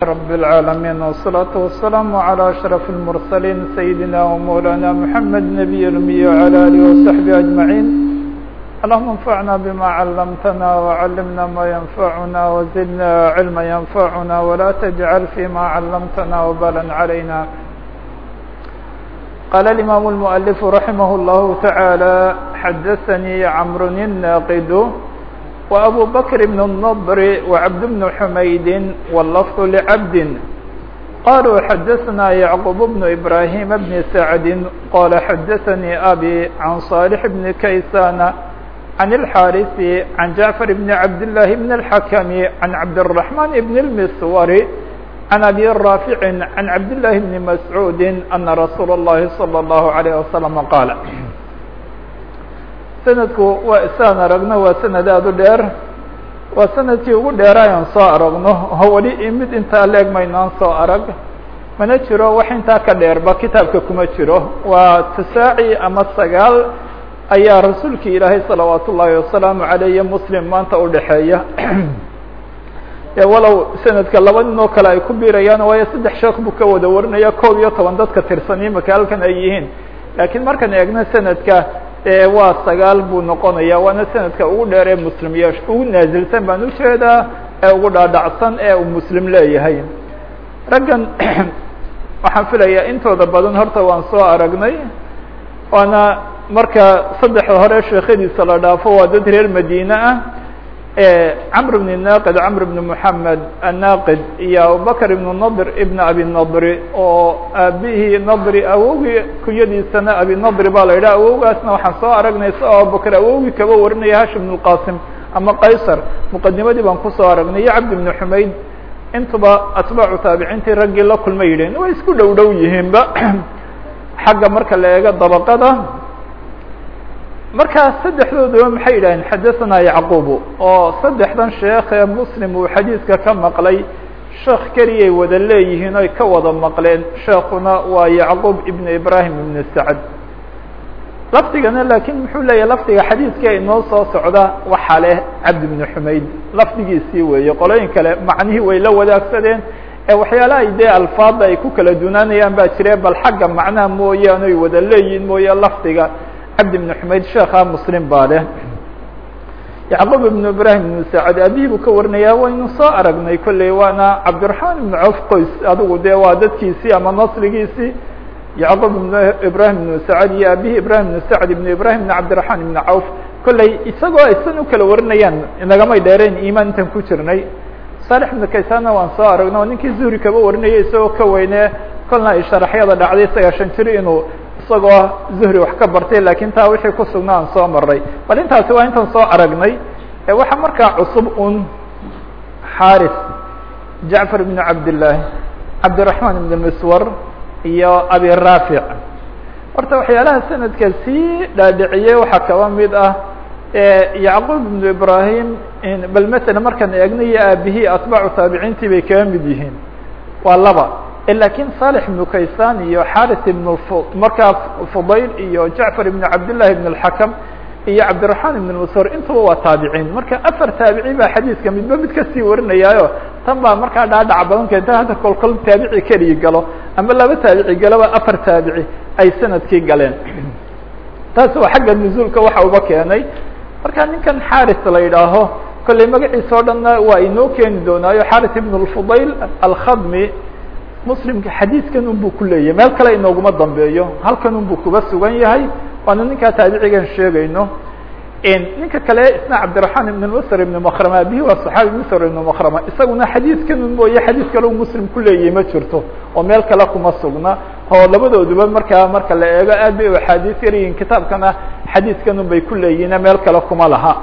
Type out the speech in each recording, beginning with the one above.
رب العالمين والصلاة والسلام على أشرف المرسلين سيدنا ومولانا محمد نبي الأمي وعلى آله وصحبه أجمعين اللهم انفعنا بما علمتنا وعلمنا ما ينفعنا وزدنا علما ينفعنا ولا تجعل فيما علمتنا وبالا علينا قال الإمام المؤلف رحمه الله تعالى حدثني عمرو الناقد وأبو بكر بن النضر وعبد بن حميد واللفظ لعبد قالوا حدثنا يعقوب بن إبراهيم بن سعد قال حدثني أبي عن صالح بن كيسان عن الحارث عن جعفر بن عبد الله بن الحكم عن عبد الرحمن بن المسور عن أبي رافع عن عبد الله بن مسعود أن رسول الله صلى الله عليه وسلم قال sanadku waa isaan aragno waa sanad aada u dheer waa sanadkii ugu dheeraayan soo aragno oo weli mid intaa leeg maynaan soo arag mana jiro wax intaa ka dheerba kitaabka kuma jiro waa tisaaci ama sagaal ayaa rasuulkii ilaahay salawaat ullaahi wasalaamu aleyh muslim maanta udhexeeya walow sanadka laba nin oo kale ay ku biirayaan waayo saddex sheekh buu ka wada warinaya koob iyo toban dadka tirsan imaka halkan ay yihiin laakiin markaan eegno sanadka waa sagaal buu noqonaya waana sanadka ugu dheer ee muslim iyo ugu naazilsan baan ujeedaa ee ugu dhaadhacsan ee uu muslim leeyahay raggan waxaan filayaa intooda badan horta waan soo aragnay waana marka saddexda hore sheekhadiisa la dhaafo waa dad reer madiine ah camr bn naqid camr bn moxamed annaqid iyo abubakr ibn nadr ibn abi nadri oo aabihii nadri awowgii kunyadiisana abi nadri baa la yidhaha awowgaasna waxaan soo aragnay si abubakr awowgii kaba warinaya hashim bn اlqasim ama qaysar muqadimadii baan kusoo aragnay iyo cabdi bn xumayd intuba atbaacu taabiciintii raggii la kulma yidheen way isku dhow dhow yihiinba xagga marka la eego dabaqada markaa saddexdooduba maxay yidhaaheen xadaثana yacqubu oo saddexdan sheekh ee muslim uu xadiidka ka maqlay sheekh keliyay wada leeyihiin oy ka wada maqleen sheekuna waa yacquub ibn ibrahim ibn sacd lafdigana laakiin muxuu leeyahay lafdiga xadiidka inoo soo socda waxaa leh cabdi bn xumayd lafdigiisii weeye qolooyin kale macnihii way la wadaagsadeen ee waxyaalaha dee alfaada ay ku kala dunaanayaan baa jire bal xagga macnaha mooyaane oy wada leeyihiin mooye lafdiga cabdi bn xumayd sheekha muslim baa leh yacquub ibn ibrahim ibn sacad aabihii buu ka warinayaa waynu soo aragnay kolley waana cabdiraxmaan ibn cawf qoys adigu dee waa dadkiisii ama nasligiisii yacquub ibn ibrahim ibn sacad iyo aabihii ibrahim ibn sacd ibn ibrahim ibn cabdiraxmaan ibn cawf kolley isagoo aysan u kala warinayaan inagamay dheereen imaan intan ku jirnay saalix ibn kaysanna waan soo aragno o ninkii zuhri kaba warinayay isagoo ka weyne kolna ay sharaxyada dhacday sagaashan jir inuu isagoo zuhri wax ka bartay lakin taa wixii ku sugnaa aan soo maray bal intaasi waa intaan soo aragnay waxaa markaa cusub un xaris jacfar ibn cabdillaahi cabdiraxmaan ibn miswar iyo abi raafic horta waxyaalaha sanadka sii dhaadhiciyey waxaa kaba mid ah yacquub ibn ibrahim bal matala markaan eegna iyo aabihii atbaacu taabiciintii bay kaga mid yihiin waa laba lakin صالح بن kaysan iyo xarث بن markaa fudayl iyo jacفar ibn cabdالlahi بن الحakم iyo cabdiرaحman ibn msr intuba waa taabiciin marka afar taabici baa xadiiska midba mid kasii warinayaayo tan baa markaa dhaadhac badan keenta hadda kol kol taabici keligi galo ama laba taabici galaba afar taabici ay sanadkii galeen taas waa xagga نزulka waxa uba keenay marka ninkan xarث la yidhaaho kolley magaciisa o dhanna waa inoo keeni doonaayo xarث ibn الfudayl alkhadmi muslimka xadiidkan un buu ku leeyahay meel kale inooguma dambeeyo halkan un buu kuba sugan yahay waana ninkaa taabicigan sheegayno ninka kale isna cabdiraحmaan ibn msr ibn mkrama abihi waa صaxaabi msr ibn mkrama isaguna xadiidkan un mooye xadiid kale u muslim ku leeyahay ma jirto oo meel kale kuma sugna oo labadooduba markaa marka la eego aad bay u axaadiis yaryihiin kitaabkana xadiidkan un bay ku leeyihin meel kale kuma laha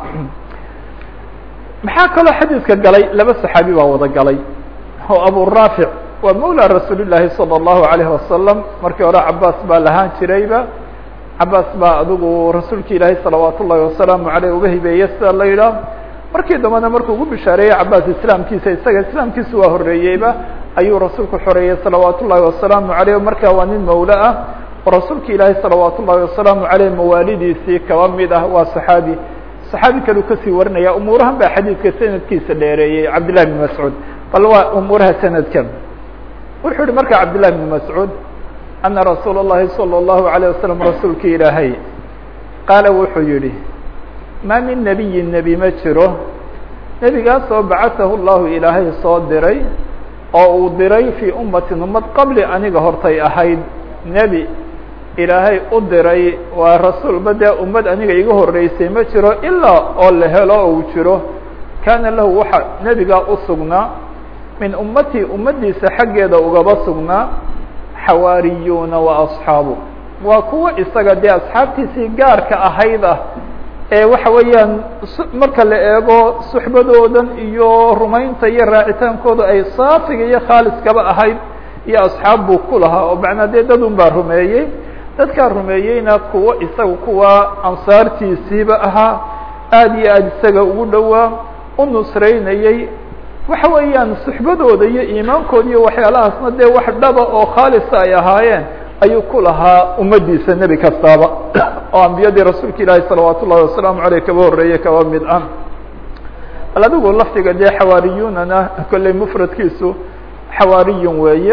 maxaa kaloo xadiidka galay laba صaxaabi baa wada galay oo abu raafic waa mawlى rasuul الlahi salى الlahu عalيه wasalam markii hore cabaas baa lahaan jirayba cabaas baa adigu rasuulki ilaahay salawaat ullahi wasalaamu aleyh uga hibeeye sida la yidhaah markii dambena markuu ugu bishaareeyey cabaas islaamkiisa isaga islaamkiisa waa horeeyeyba ayuu rasuulku xoreeyey salawaat ullahi wasalaamu aleyh markaa waa nin mawle ah oo rasuulki ilaahay salawaat ullahi wasalaamu aleyh mawaalidiisii kaba mid ah waa saxaabi saxaabi kaleu kasii warinaya umuurahan baa xadiidka sanadkiisa dheereeyey cabdillahi bn mascuud bal waa umuuraha sanadkan wuxuu yihi marka cabdالlahi بn mascuud ana rasuul الlahi salى الlahu عalيه wasalam rasuulki ilaahay qaala wuxuu yihi ma min nebiyi nebi ma jiro nebigaasoo bacatahu llahu ilaahay soo diray oo uu diray fii ummatin ummad qabli aniga hortay ahayd nebi ilaahay u diray waa rasuulba dee ummad aniga iga horeysay ma jiro ilaa oo la helo oo uu jiro kaana lahu waxa nebigaa u sugnaa min ummatii ummaddiisa xaggeeda ugaba sugnaa xawaariyuuna wa asxaabu waa kuwa isaga dee asxaabtiisii gaarka ahayd ah ee waxa weeyaan marka la eego suxbadoodan iyo rumaynta iyo raacitaankooda ay saafiga iyo khaaliskaba ahayd iyo asxaab buu ku lahaa oo macnaa dee dad un baa rumeeyey dadkaa rumeeyeyna kuwo isaga kuwa ansaartiisiiba ahaa aada iyo aada isaga ugu dhowaa u nusraynayey waxa weeyaan suxbadooda iyo iimaankooda iyo waxyaalahaasna dee wax dhaba oo khaalisa ay ahaayeen ayuu ku lahaa ummaddiisa nebi kastaaba oo ambiyadii rasuulka ilaahi salawaat ullahi wasalaamu aleyh kaba horreeye kaba mid ah bal adigu lafdiga dee xawaariyuunana kolley mufradkiisu xawaariyun weeye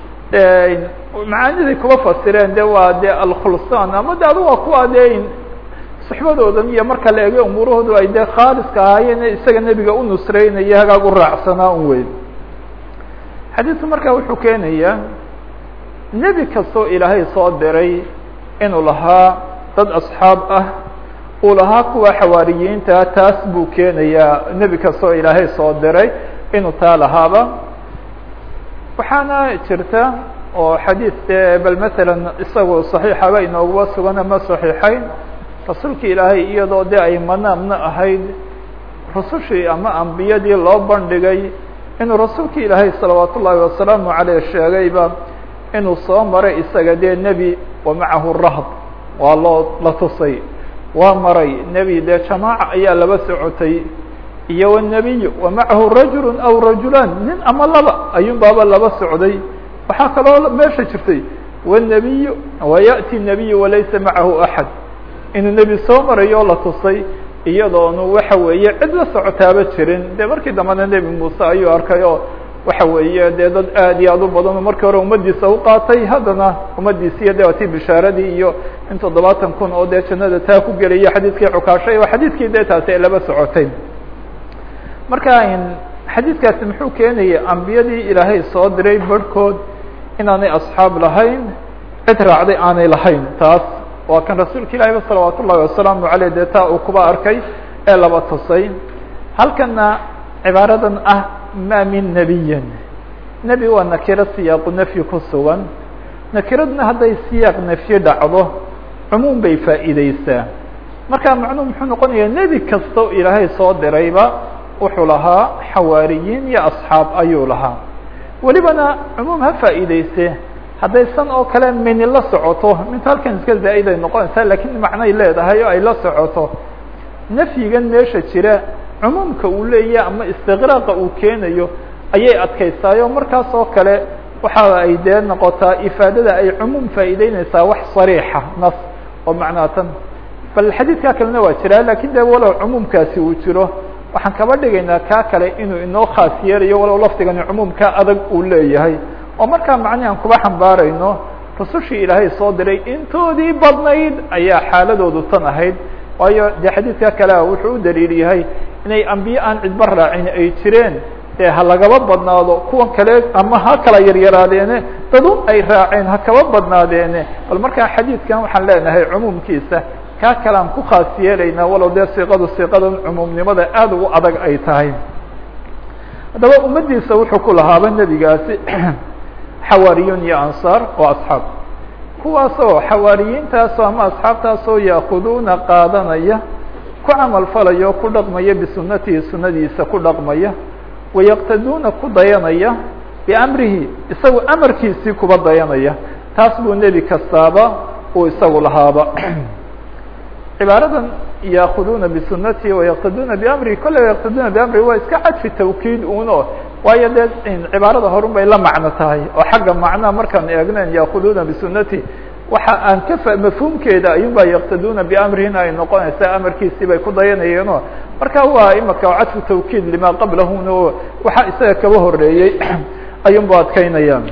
macaaniday kuba fasireen de waa de alkhulsaan ama de adu waa kuwa dee suxbadoodan iyo marka la eego umuurahoodu ay dee khaaliska ahaayeen isaga nebiga u nusreynaya hagaag u raacsanaa un weyn xadiidku marka wuxuu keenayaa nebi kastoo ilaahay soo diray inuu lahaa dad asxaab ah uu lahaa kuwa xawaariyiinta taas buu keenayaa nebi kastoo ilaahay soo diray inuu taa lahaaba waxaana jirta oo xadiid dee bal masalan isagoo saxiixaba inooguba sugan ama saxiixayn rasuulka ilaahay iyadoo de ay manaamna ahayd rusushii ama ambiyadii loo bandhigay inuu rasuulka ilaahay salawaat ullaahi wasalaamu caleyh sheegayba inuu soo maray isaga dee nebi wa macahu rahb waa loo la tusay waa maray nebi dee jamaaca ayaa laba socotay iyo wnebiy wa macahu rajulu aw rajulaan nin ama laba ayuun baaba laba socday waxaa kaloo meesha jirtay wnebiy wayaأti nebiy walaysa macahu axad inuu nebi soo marayo oo la tusay iyadoonu waxa weeye cid la socotaaba jirin de markii dambena nebi muuse ayuu arkay oo waxa weeye dee dad aad iyo aad u badan oo markii hore ummaddiisa u qaatay haddana ummaddiisiiyo de watii bishaaradii iyo in toddobaatan kun oo dee jannada taa ku gelaya xadiidkii cukaashay oo xadiidkii dee taasi ay laba socotay marka xadiidkaasi muxuu keenaya ambiyadii ilaahay soo diray barhkood inaanay asxaab lahayn cid raacday aanay lahayn taas waa kan rasuulka ilahi salawaat ullahi wasalaamu aleyh dee taa uu kuba arkay ee laba tusay halkana cibaaradan ah ma min nebiyin nebi waa nakiro siyaaqu nafyi ku sugan nakiradna hadday siyaaq nafyi dhacdo cumuum bay faa'iideysaa marka macnuhu muxuu noqonaya nebi kasta ilaahay soo dirayba wuxuu lahaa xawaariyiin iyo asxaab ayuu lahaa welibana cumuum ha faa'iideyse hadday san oo kale mini la socoto minta halkan iska zaa'id ay noqonaysaa lakiin macnay leedahay oo ay la socoto nafyigan meesha jira cumuumka uu leeyahy ama istiqraaqa uu keenayo ayay adkaysaayo markaas oo kale waxa ay dee noqotaa ifaadada ay cumuum faa'iideyneysaa wax sariixa nas oo macnaa tan bal xadiidkaa kalena waa jira lakin de walow cumuumkaasi uu jiro waxaan kaba dhigaynaa kaa kale inuu inoo khaas yeelayo walow lafdigani cumuumka adag uu leeyahay oo markaa macni aan kuba xambaarayno rusushii ilaahay soo diray intoodii badnayd ayaa xaaladoodu tan ahayd waayo dee xadiidka kalea wuxuu u daliil yahay inay ambiye aan cidba raacin ay jireen dee ha lagaba badnaado kuwan kale ama ha kala yaryaraadeene dadun ay raaceen ha kaba badnaadeene bal markaa xadiidkan waxaan leenahay cumuumkiisa kaa kale aan ku khaas yeelaynaa walow dee siiqadu siiqadan cumuumnimada aada ugu adag ay tahay haddaba ummaddiisa wuxuu ku lahaaba nebigaasi xawaariyun iyo ansaar oo asxaab kuwaasoo xawaariyiintaasoo ama asxaabtaasoo yaakuduuna qaadanaya ku camal falaya oo ku dhaqmaya bisunatihi sunadiisa ku dhaqmaya wayaqtaduuna ku dayanaya biamrihi isagu amarkiisii kuba dayanaya taas buu nebi kastaaba uu isagu lahaaba cibaaradan yaakuduuna bisunatihi wayaqtaduuna biamrihi kolley yaqtaduuna biamrihi waa iska cadfi tawkiid uno waayo dee cibaarada horun bay la macno tahay oo xagga macnaha markaan eegnen yaakuduuna bisunati waxa aan ka mafhuumkeeda ayun baa yaqtaduuna biamrihina ay noqonaysaa amarkiisii bay ku dayanayeeno marka waa imaka cadfu tawkiid lima qablahuna o waxa isaga kaba horeeyey ayun bu adkaynayaan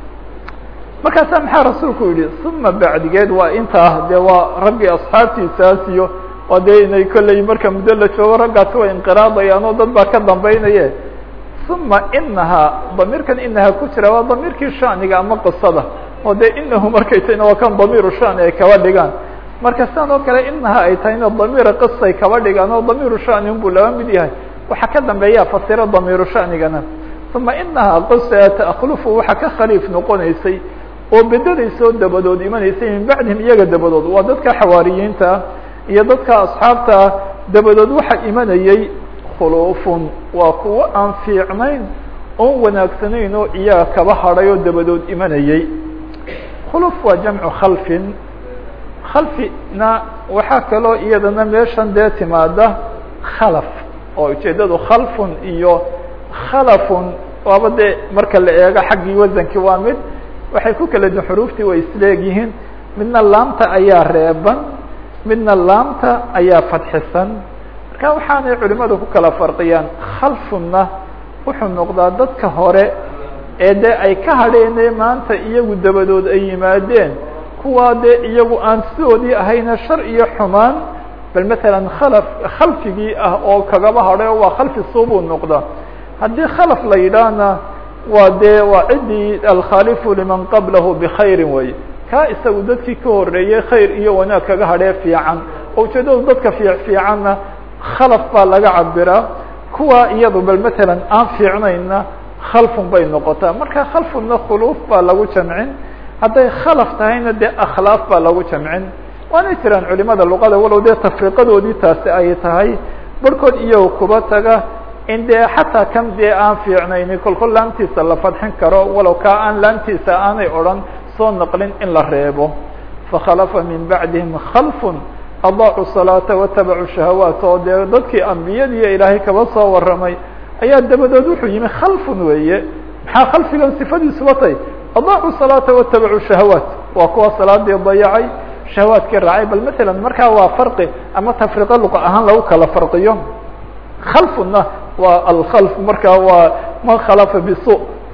markaasaa maxaa rasuulku yihi uma bacdigeed waa intaa dee waa raggii asxaabtiisaas iyo waa dee inay kolley marka muddo la joogo raggaasi way inqiraadayaan oo dad baa ka dambaynaye uma inahaa damiirkan inaha ku jira waa damiirkii shaniga ama qisada oo dee inahu markay tahayna waa kan damiiru shani ay kaba dhigaan marka sidan oo kale inaha ay tahayna damiira qisay kaba dhigaan oo damiiru shani unbuu laba mid yahay waxaa ka dambeeya fasiro damiiru shanigana uma inahaa qisa takhlufu waxaa ka khaliif noqonaysay oo bedelaysoo dabadood imanaysay min bacdihim iyaga dabadood waa dadka xawaariyiinta iyo dadka asxaabta dabadood waxa imanayay khuluufun waa kuwo aan fiicnayn oon wanaagsanayn oo iyaga kaba hadhay oo dabadood imanayay khuluuf waa jamcu khalfin khalfina waxaa kaloo iyadana meeshan dee timaada khalaf oo ujeedadu khalfun iyo khalafun waaba dee marka la eego xaggii wasankii waa mid waxay ku kala duin xuruuftii way isleegyihiin midna laamta ayaa reeban midna laamta ayaa fadxisan marka waxaanay culimadu ku kala farqiyaan khalfunna wuxuu noqdaa dadka hore ee dee ay ka hadheene maanta iyagu dabadood ay yimaadeen kuwaa dee iyagu aan sidoodii ahayna shar iyo xumaan bal matalan khalaf khalfigii ah oo kagaba hadhay oo waa khalfi suubuu noqda haddii khalaf la yidhaahna waa dee waa ciddii alkhaalifu liman qablahu bkhayrin wey kaa isagu dadkii ka horeeyey khayr iyo wanaag kaga hadhee fiican oo ujeedadu dadka fiic fiicanna khalaf baa laga cabiraa kuwa iyadu bal matalan aan fiicnayna khalfun bay noqotaa marka khalfunna khuluuf baa lagu jamcin hadday khalaf tahayna dee akhlaaf baa lagu jamcin waanay jiraan culimada luqada walow dee tafriqadoodii taasi ay tahay barhkood iyago kuba taga in dee xataa kan dee aan fiicnayni kolkol laamtiisa la fadxin karo walow kaa aan laamtiisa aanay odhan soo naqlin in la reebo fakhalafa min bacdihim khalfun adaacu salaata watabacu shahawaat oo dee dadkii ambiyadiiyo ilaahay kaba soo warramay ayaa dabadood wuxuu yimi khalfun weeye maxaa khalfigan sifadiisuba tay adaacu salaata watabacu shahawaat waa kuwa salaadii dayacay shahawaadkii raacay bal matalan markaa waa farqi ama tafriqo luqa ahaan lagu kala farqiyo khalfuna waa alkhalf marka waa man khalafa bisu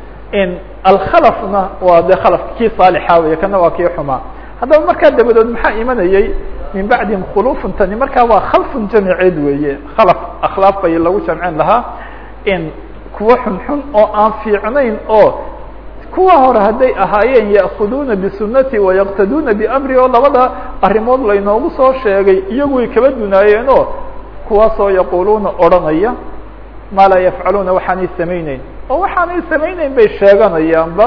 in alkhalafna waa de khalaf kii saalixa wey kana waa kii xumaa haddaba markaa dabadood maxaa imanayay min bacdihim khulufun tani markaa waa khalfun jamiceed weeye khalaf akhlaaf bay lagu jamcin lahaa in kuwa xunxun oo aan fiicnayn oo kuwa hore hadday ahaayeen ya'kuduuna bisunati wayaqtaduuna biamri oo labada arrimood laynoogu soo sheegay iyagu way kaba dunaayeen oo kuwaasoo yaquuluuna odhanaya maa laa yafcaluuna waxaanay samayneyn oo waxaanay samayneyn bay sheeganayaanba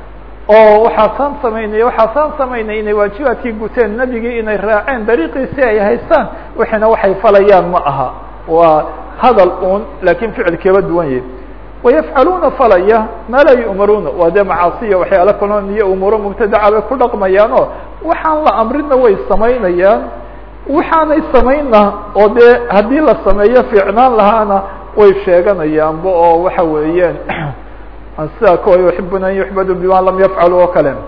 oo waxaasaan samaynaya waxaasaan samaynay inay waajibaadkii guteen nebigii inay raaceen dariiqiisi ay haystaan wixina waxay falayaan ma aha waa hadal un laakiin ficil kaba duwan yahi wayafcaluuna falaya maa laa yu'maruuna waa dee macaasiya waxyaala kaloon iyo umuuro mubtadaca bay ku dhaqmayaanoo waxaan la amrina way samaynayaan waxaanay samayna oo dee haddii la sameeyo fiicnaan lahaana way sheeganayaanba oo waxa weeyaan sida kuwa yuxibuna an yuxbadu bima lam yafcalu oo kale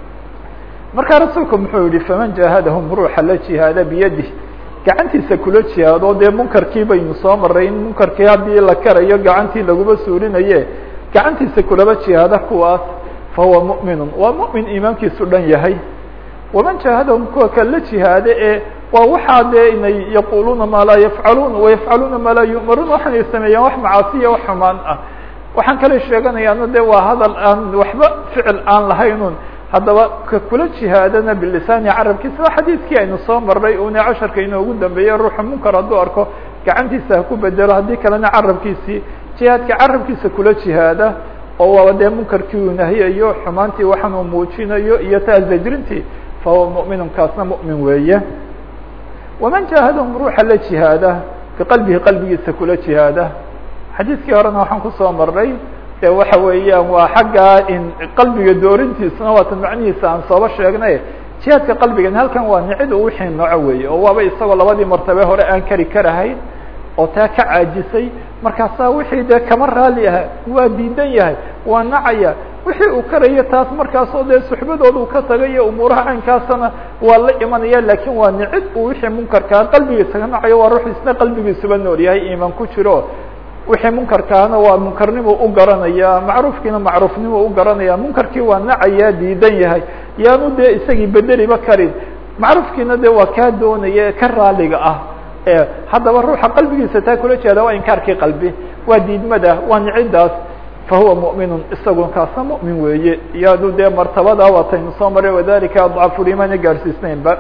markaa rasuulku muxuu yihi faman jahadahum ruuxa la jihaada biyadih gacantiisa kula jihaado dee munkarkii baynu soo maray in munkarkii haddii la karayo gacantii laguma suurinaye gacantiisa kulaba jihaada kuwaas fahuwa mu'minun waa mu'min iimaankiisu dhan yahay waman jahadahum kuwa kale la jihaade ee waa waxaa dee inay yaquluuna maa laa yafcaluun wayafcaluuna maa laa yu'maruun waxaanay sameeyaan wax macaasiya wax xumaan ah waxaan kale sheeganayaana de waa hadal aan waxba ficil aan lahaynun haddaba ka kula jihaadana bilisaani carabkiisa waa xadiidkii aynu soo marnay una casharka inoogu dambeeyey ruuxa munkar hadduu arko gacantiisa ha ku bedelo haddii kalena carabkiisii jihaadka carabkiisa kula jihaada oo waaba dee munkarkii uu nahiyayo xumaantii waxaan uu muujinayo iyo taa zajrintii fahuwa mu'minun kaasna mu'min weeye waman jaahadahum ruuxa la jihaada biqalbihi qalbigiisa kula jihaada xadiidkii horena waxaan kusoo marnay de waxa weeyaan waa xaggaa in qalbiga doorintiisuna waatan macnihiisa aan sooba sheegnay jihaadka qalbigan halkan waa nicid u wixii nooco weeye oo waaba isagoo labadii martabe hore aan kari karahayn oo taa ka caajisay markaasaa wixii dee kama raali aha waa diidan yahay waa nacaya wixii uu karayo taas markaasoo dee suxbadooda uu ka tagay iyo umuuraha caynkaasana waa la imanaya lakin waa nicid uu wixii munkarkaa qalbigiisa ka nacayo waa ruux isna qalbigiisuba nool yahay iimaan ku jiro wixii munkarkaana waa munkarnimo u garanaya macruufkiina macruufnimo u garanaya munkarkii waa nacaya diidan yahay yaanu dee isagii bedeliba karin macruufkiina de waa kaa doonaya ka raaliga ah haddaba ruuxa qalbigiisa taa kula jeeda waa inkaarkii qalbi waa diidmada waa nicidaas fahuwa muؤminu isagu kaasa muؤmin weeye yaanu dee martabada wataynu soo maray wadalika adcafu limaana gaarsiisnaynba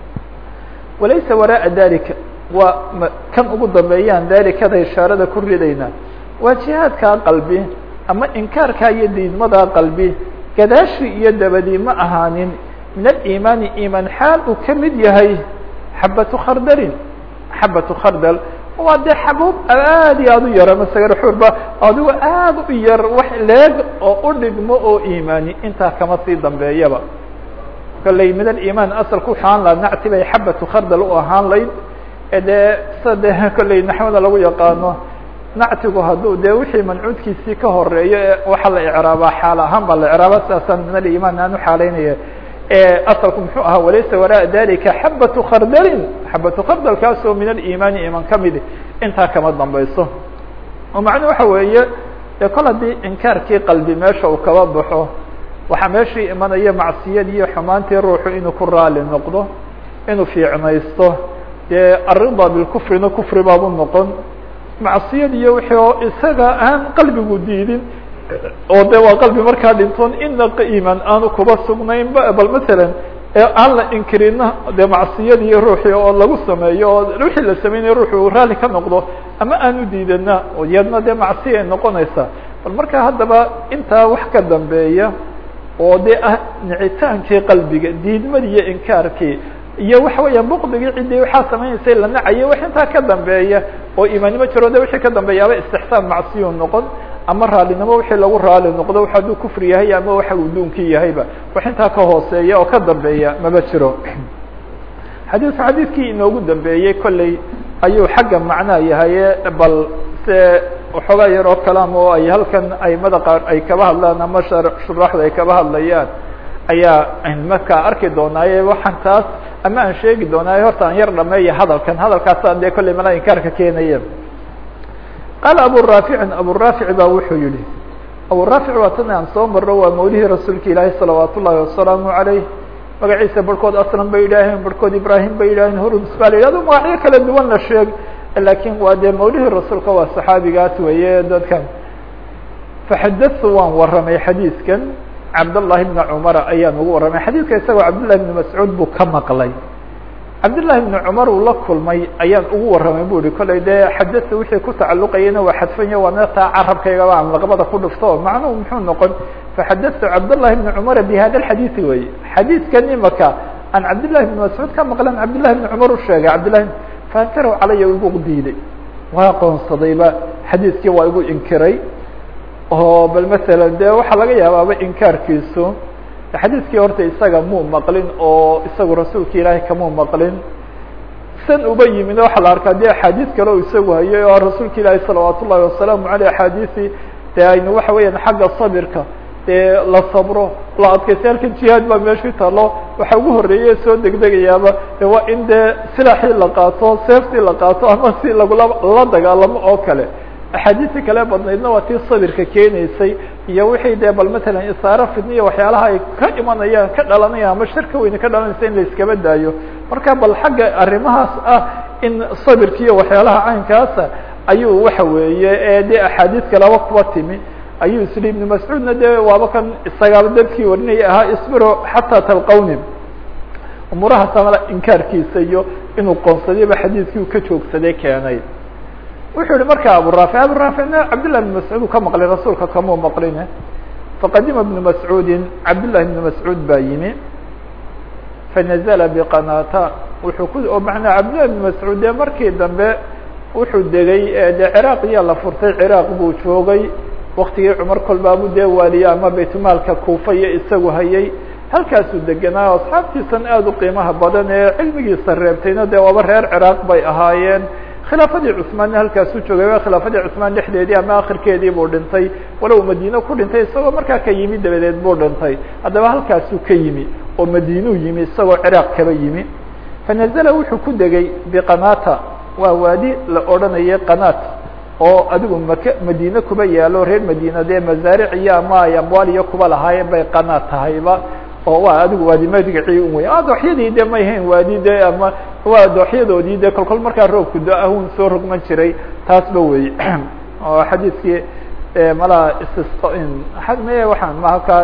walaysa waraaءa dalika waa kan ugu dambeeyaan dalikada ishaarada ku ridayna waa jihaadkaa qalbi ama inkaarkaa iyo diidmadaa qalbi gadaashi iyo dabadii ma ahaanin min alimaani imaan xaal uu ka mid yahay xabatu khardalin xabatu khardal waa dee xabuub aad iyo aad u yara masagar xurba adigo aad u yar wax leeg oo u dhigmo oo iimaani intaa kama sii dambeeyaba kolley min alimaan asalku waxaan laha nacti bay xabatu khardal u ahaan layd dee sa de kolley naxwada lagu yaqaano nactigu hadduu dee wixii mancuudkiisii ka horeeyo ee waxaa la icraabaa xaal ahaan baa la icraaba sidaasaan min alimaan aan uxaalaynaya asalku muxuu ahaa walaysa waraaءa dalika xabatu khardalin xabatu khardalkaasoo min alimaani iman ka midi intaa kama dambayso oo macnuu waxa weeye dee kol haddii inkaarkii qalbi meesha uu kaba baxo waxaa meeshii imanaya macsiyad iyo xumaantii ruuxu inuu ku raali noqdo inuu fiicnaysto dee arida bilkufrina kufri baabu noqon macsiyad iyo wixii oo isaga aan qalbigu diidin oo de waa qalbi markaa dhintoon ina iman aanu kuba sugnayn ba bal masalan aan la inkirina dee macsiyadii ruuxii oo lagu sameeyo oo wixii la sameynaya ruuxu raalli ka noqdo ama aanu diidana iyadna dee macsiya ay noqonaysaa bal marka haddaba intaa wax ka dambeeya oo de ah nicitaankii qalbiga diidmadii iyo inkaarkii iyo waxa weeya bukdigii ciddii waxaa samaynaysay la nacayo wax intaa ka dambeeya oo imaannimo jiro de wixii ka dambeeyaaba istixsaan macsiyu noqon ama raalinimo wixii lagu raali noqdo wax hadduu kufri yahay ama waxa uu duunkii yahayba wax intaa ka hooseeya oo ka dambeeya maba jiro xadiidku xadiidkii inoogu dambeeyey kolley ayuu xagga macnaa yahaye bal se waxoogaa yaroo kalaam oo ay halkan aimada qaar ay kaba hadlaan ama shuraaxda ay kaba hadlayaan ayaa markaa arki doonaaye waxaan taas ama aan sheegi doonaaye horta aan yar dhameeya hadalkan hadalkaasa dee kolley malaa inkaarka keenaya qaala abu raaficin abu raafic baa wuxuu yihi abu raafic waa tan aan soo marro waa mawlihii rasuulka ilaahi salawaat ullahi wasalaamu alayh magaciisa barhkood aslam bay yidhaaheen barhkood ibrahim bay yidhaaheen hurms baa la yidhahdo magacyo kala duwan la sheeg lakin waa dee mawlihii rasuulka waa saxaabigaas weeye dadkan faxadatu waan warramay xadiidkan cabdالlahi bna cumara ayaan ugu warramay xadiidka isagoo cabdillahi bni mascuud buu ka maqlay cabdالlahi bni cumar uu la kulmay ayaan ugu warramay bu ihi kollay dee xadata wixii ku tacalluqayana waa xadfanya waa neetaa carabkaygaba aan laqbada ku dhufto macnuhu muxuu noqon faxadatu cabdالlahi bni cumara bi hada xadiidi wey xadiidkan imaka aan cabdillahi bni mascuud ka maqlan cabdillahi bni cumar u sheegay cabdillahi fankaraw calaya igu diiday waa qoonsadayba xadiidkii waa igu inkiray oo bal masalan de waxaa laga yaabaaba inkaarkiisu xadiidkii horta isaga muu maqlin oo isagu rasuulka ilaahay kamuu maqlin san uba yimid waxaa la arkaa de axaadiis kale o isagu hayay oo rasuulka ilaahi salawaat ullahi wasalaamu aleyh axaadiisi de aynu waxa weeyaan xagga sabirka dee la sabro la adkaysa halkan jihaad baa meeshii talo waxa ugu horeeye soo degdegayaaba de waa in dee silaaxii la qaato seeftii la qaato ama si lagula la dagaalamo oo kale axaadiistii kale badnaydna waa tii sabirka keenaysay iyo wixii dee bal matalan isaaro fidniya waxyaalaha ay ka imanayaan ka dhalanayaan ama shar ka weyne ka dhalanaysa in la iskaba daayo marka bal xagga arrimahaas ah in sabirkiiyo waxyaalaha caynkaasa ayuu waxa weeye ee dee axaadiis kaleba kuba timi ayuu isli ibn mascuudna de waaba kan isagaaba dadkii warinaya ahaa isbiro xataa talqawni umuurahaas amala inkaarkiisa iyo inuu qoonsadayba xadiidkii uu ka joogsaday keenay wuxuu yihi marka abu raafic abu raaficna cabdillah bn mascuud uu ka maqlay rasuulka kamuu maqline faqadima bnu mascuudin cabdillahi bni mascuud baa yimi fanazla biqanata wuxuu ku oo manaa cabdillahi bni mascuud dee markii dambe wuxuu degay dee ciraaq iyaa la furtay ciraaq buu joogay waktigii cumar kolbaabu dee waaliye ama baytmaalka kuufa iyo isagu hayay halkaasuu degenaa asxaabtiisan aada u qiimaha badan ee cilmigiisa reebtayna dee waaba reer ciraaq bay ahaayeen khilaafadii cثmaanna halkaasuu joogay waa khilaafadii cثmaan dhexdeedii ama akhirkeedii buu dhintay walow madiine ku dhintay isagoo markaa ka yimi dabadeed buu dhintay haddaba halkaasuu ka yimi oo madiinuu yimi isagoo ciraaq kaba yimi fanazla wuxuu ku degay biqanata waa waadi la odhanayay qanat oo adigu maka madiine kuba yaalo reer madiina dee mazaaric iyo ama ay amwaal iyo kuba lahaayeen bay qanaat tahayba oo waa adigu waadi magacii un wey dooxyadii de may hayn waadi de ama waa dooxyadoodii de kolkol markaa roobku do-ahun soo rogman jiray taasba wey oo xadiidkii malaa istisqa me waxaan maha ka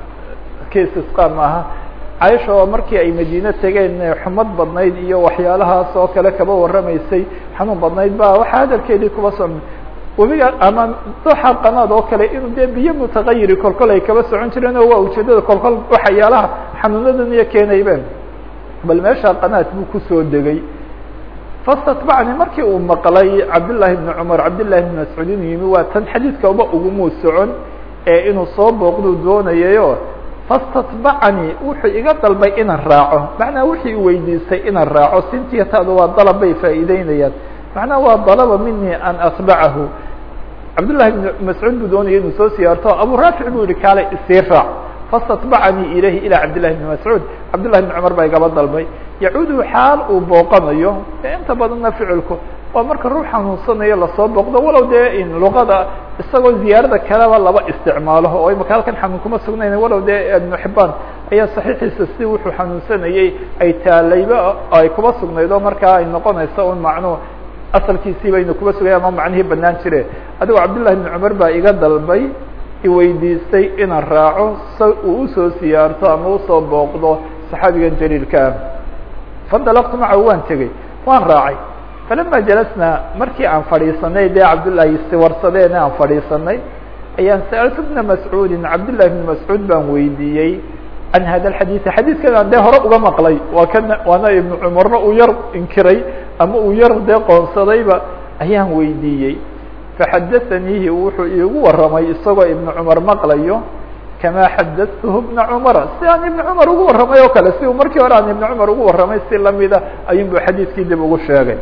ki istisqa maaha caisha oo markii ay madiine tegeen xumad badnayd iyo waxyaalahaas oo kale kaba warramaysay xanuun badnayd ba waxaa hadalkeedii kuba so webiga ama dooxa qanaad oo kale inuu dee biyo mutagayiri kolkol ay kaba socon jireen oo waa ujeedada kolkol waxyaalaha xanuunadan iyo keenaybeen bal meesha qanaad buu kusoo degay fastatbacni markii uu maqlay cabdالlahi بn cmar cabdالlahi بn mascuud inuu yimi waa tan xadiidka uba ugumuu socon ee inuu soo booqduu doonayayo fastatbacanii wuxuu iga dalbay inaan raaco macnaa wixii u weydiistay inaan raaco sintiyataada waa dalab bay faa'iideynayaan macnaha waa dalaba mini an atbacahu cabdullahi bn mascuud buu doonaya inuu soo siyaarto abu raafic buu yihi kaale isii raac fastatbacanii ilayhi ilaa cabdillahi bni mascuud cabdullahi bn cumar baa igaba dalbay yacuudu xaal uu booqanayo ee inta badanna ficilku waa marka ruux xanuunsanayo lasoo booqdo walow dee in luqada isagoo ziyaarada kaleba laba isticmaalo oo imaka halkan xanuun kuma sugnayn walow dee ibnu xibaan ayaa saxiixiisa si wuxuu xanuunsanayey ay taalayba ay kuba sugnayd oo markaa ay noqonayso un macnuu asalkiisii baynu kuba sugay ama macnihii banaan jire adigoo cabdullahi bn cumar baa iga dalbay iweydiistay inaan raaco si uu usoo siyaarto ama usoo booqdo saxaabigan jaliilka ah fandalaqtu macahu waan tegey waan raacay falama jalasnaa markii aan fadhiisanay dee cabdullaahi siwarsadeena aan fadhiisanay ayaan sa'altu bna mascuudin cabdullahi bni mascuud baan weydiiyey can hada alxadiidi xadiidkan aan dee hore uga maqlay waa kana waana ibnu cumarna uu yar inkiray ama uu yar dee qoonsadayba ayaan weydiiyey faxadaaniihi wuxuu iigu warramay isagoo ibnu cumar maqlayo kama xadatuhu bna cumara si aan ibnu cumar ugu warramay oo kale si uu markii hore aan ibnu cumar ugu warramay si lamida ayuun bu xadiidkii dib ugu sheegay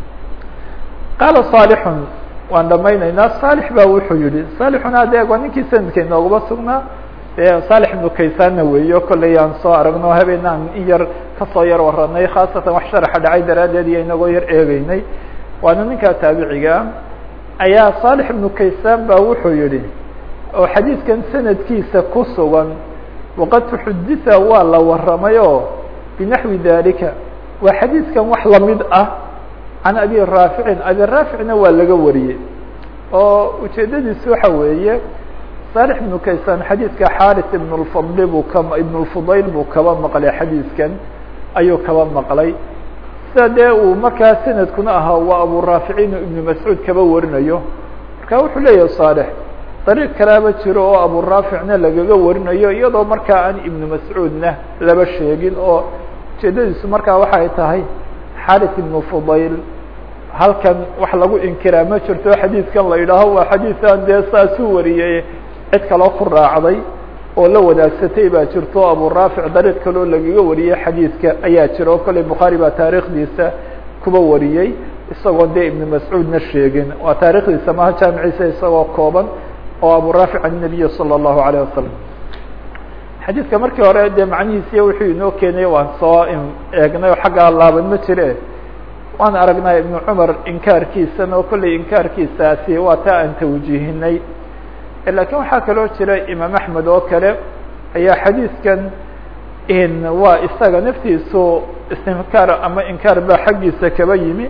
qaala saalixun waan dhamaynaynaa saalix baa wuxuu yihi saalixuna adeeg waa ninkii sanadka inoogaba sugnaa dee saalix ibnu kaysaanna weeyo kollay aan soo aragno habeenaan in yar kasoo yar waranay khaasatan wax sharaxa dhacay daraaddeed iyo inagoo yar eegeynay waana ninkaa taabicigaa ayaa saalix ibnu kaysaan baa wuxuu yihi oo xadiidkan sanadkiisa ku sugan waqad tuxuditha waa la warramay oo binaxwi dalika waa xadiidkan wax lamid ah can abi raaficin abi raaficna waa laga wariyey oo ujeedadiisu waxa weeye saalix ibnu kaysaan xadiidka xaris ibn lfadli buu ka ibn lfudayl buu kaba maqlay xadiidkan ayuu kaba maqlay sida dee uu markaa sanadkuna ahaa waa abu raaficin ibnu mascuud kaba warinayo marka wuxuu leeyahay saalix dariiq kalaaba jiro oo abu raaficna lagaga warinayo iyadoo markaa aan ibnu mascuudna laba sheegin oo ujeedadiisu markaa waxay tahay xaris ibnu fudayl halkan wax lagu inkiraa ma jirto xadiidkan la yidhaaho waa xadiisan dee saasuu wariyey cid kaloo ku raacday oo la wadaagsatay baa jirto abu raafic dariiq kaloo lagaga wariyey xadiidka ayaa jira oo kolley bukhaari baa taariikhdiisa kuba wariyey isagoo dee ibnu mascuudna sheegin waa taarikhdiisa maha jaamiciisa isagoo kooban oo abu raafic an nabiyi salى الlahu عalيه wasalam xadiidka markii hore dee macnihiisiya wuxuu inoo keenay waan soo eegnay oo xaggaa laaban ma jire waan aragnaa ibnu cumar inkaarkiisan oo kolley inkaarkiisaasi waa taa aan tawjiihinay lakin waxaa kaloo jira imaam axmed oo kale ayaa xadiidkan waa isaga naftiisu istinkaar ama inkaar baa xaggiisa kaba yimi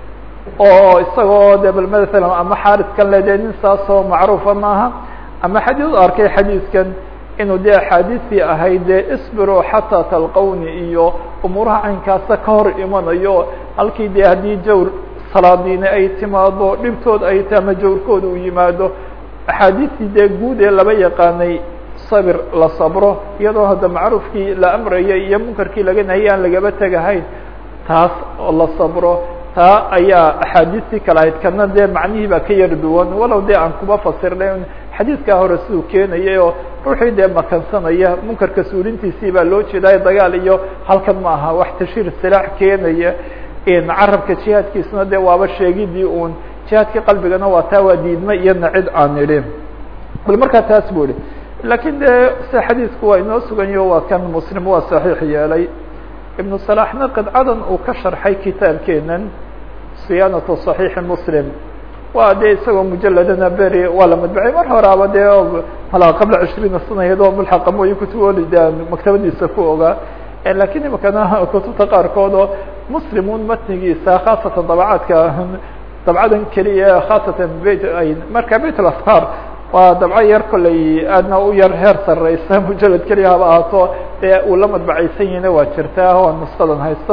oo isagoo de bal masalan ama xaariskan le dee nin saasoo macruufa maaha ama xadii u arkay xadiidkan inuu dee axaadiistii ahayd dee isbiruu xataa talqowni iyo umuuraha caynkaasa ka hor imanayo halkii dee haddii jawr salaadiine ay timaado dhibtood ay ta ama jawrkooda uu yimaado axaadiistii dee guud ee laba yaqaanay sabir la sabro iyadoo hadda macruufkii la amrayay iyo munkarkii laga nahiyay aan lagaba tegahayn taas oo la sabro taa ayaa axaadiistii kale ahayd kana dee macnihii baa ka yar duwan walow dee aan kuba fasirnay xadiidkaa hore siduu keenayay oo ruuxii dee makansanaya munkarka suulintiisii baa loo jeedaay dagaal iyo halkan ma aha wax tashiir silaax keenaya carabka jihaadkiisuna dee waaba sheegidii un jihaadkii qalbigana waa taa waa diidma iyona cid aan idhin bal markaa taas bu ihi lakin dee se xadiidku waa inoo suganyaho waa kan muslim waa saxiix yeelay ibnu salaxna qidcadan uu ka sharxay kitaabkeenan siyaanatu صaxiixi muslim waa dee isagoo mujaladana beri waa la madbacay mar horaaba dee malaa qabla cishriina sana iyadoo mulxaqa mooye kutuboli de maktabadiisa ku ogaa lakin imikana kutubta qaarkood oo muslimun matnigiisa khaasatan dabcaadka dabcadan keliya khaasatan beyt marka beyt alasfar waa dabco yar kolley aadna u yar heer sareysa mujalad keliya haba ahaato dee uu la madbacaysan yahina waa jirtaa oo nuskadan haysto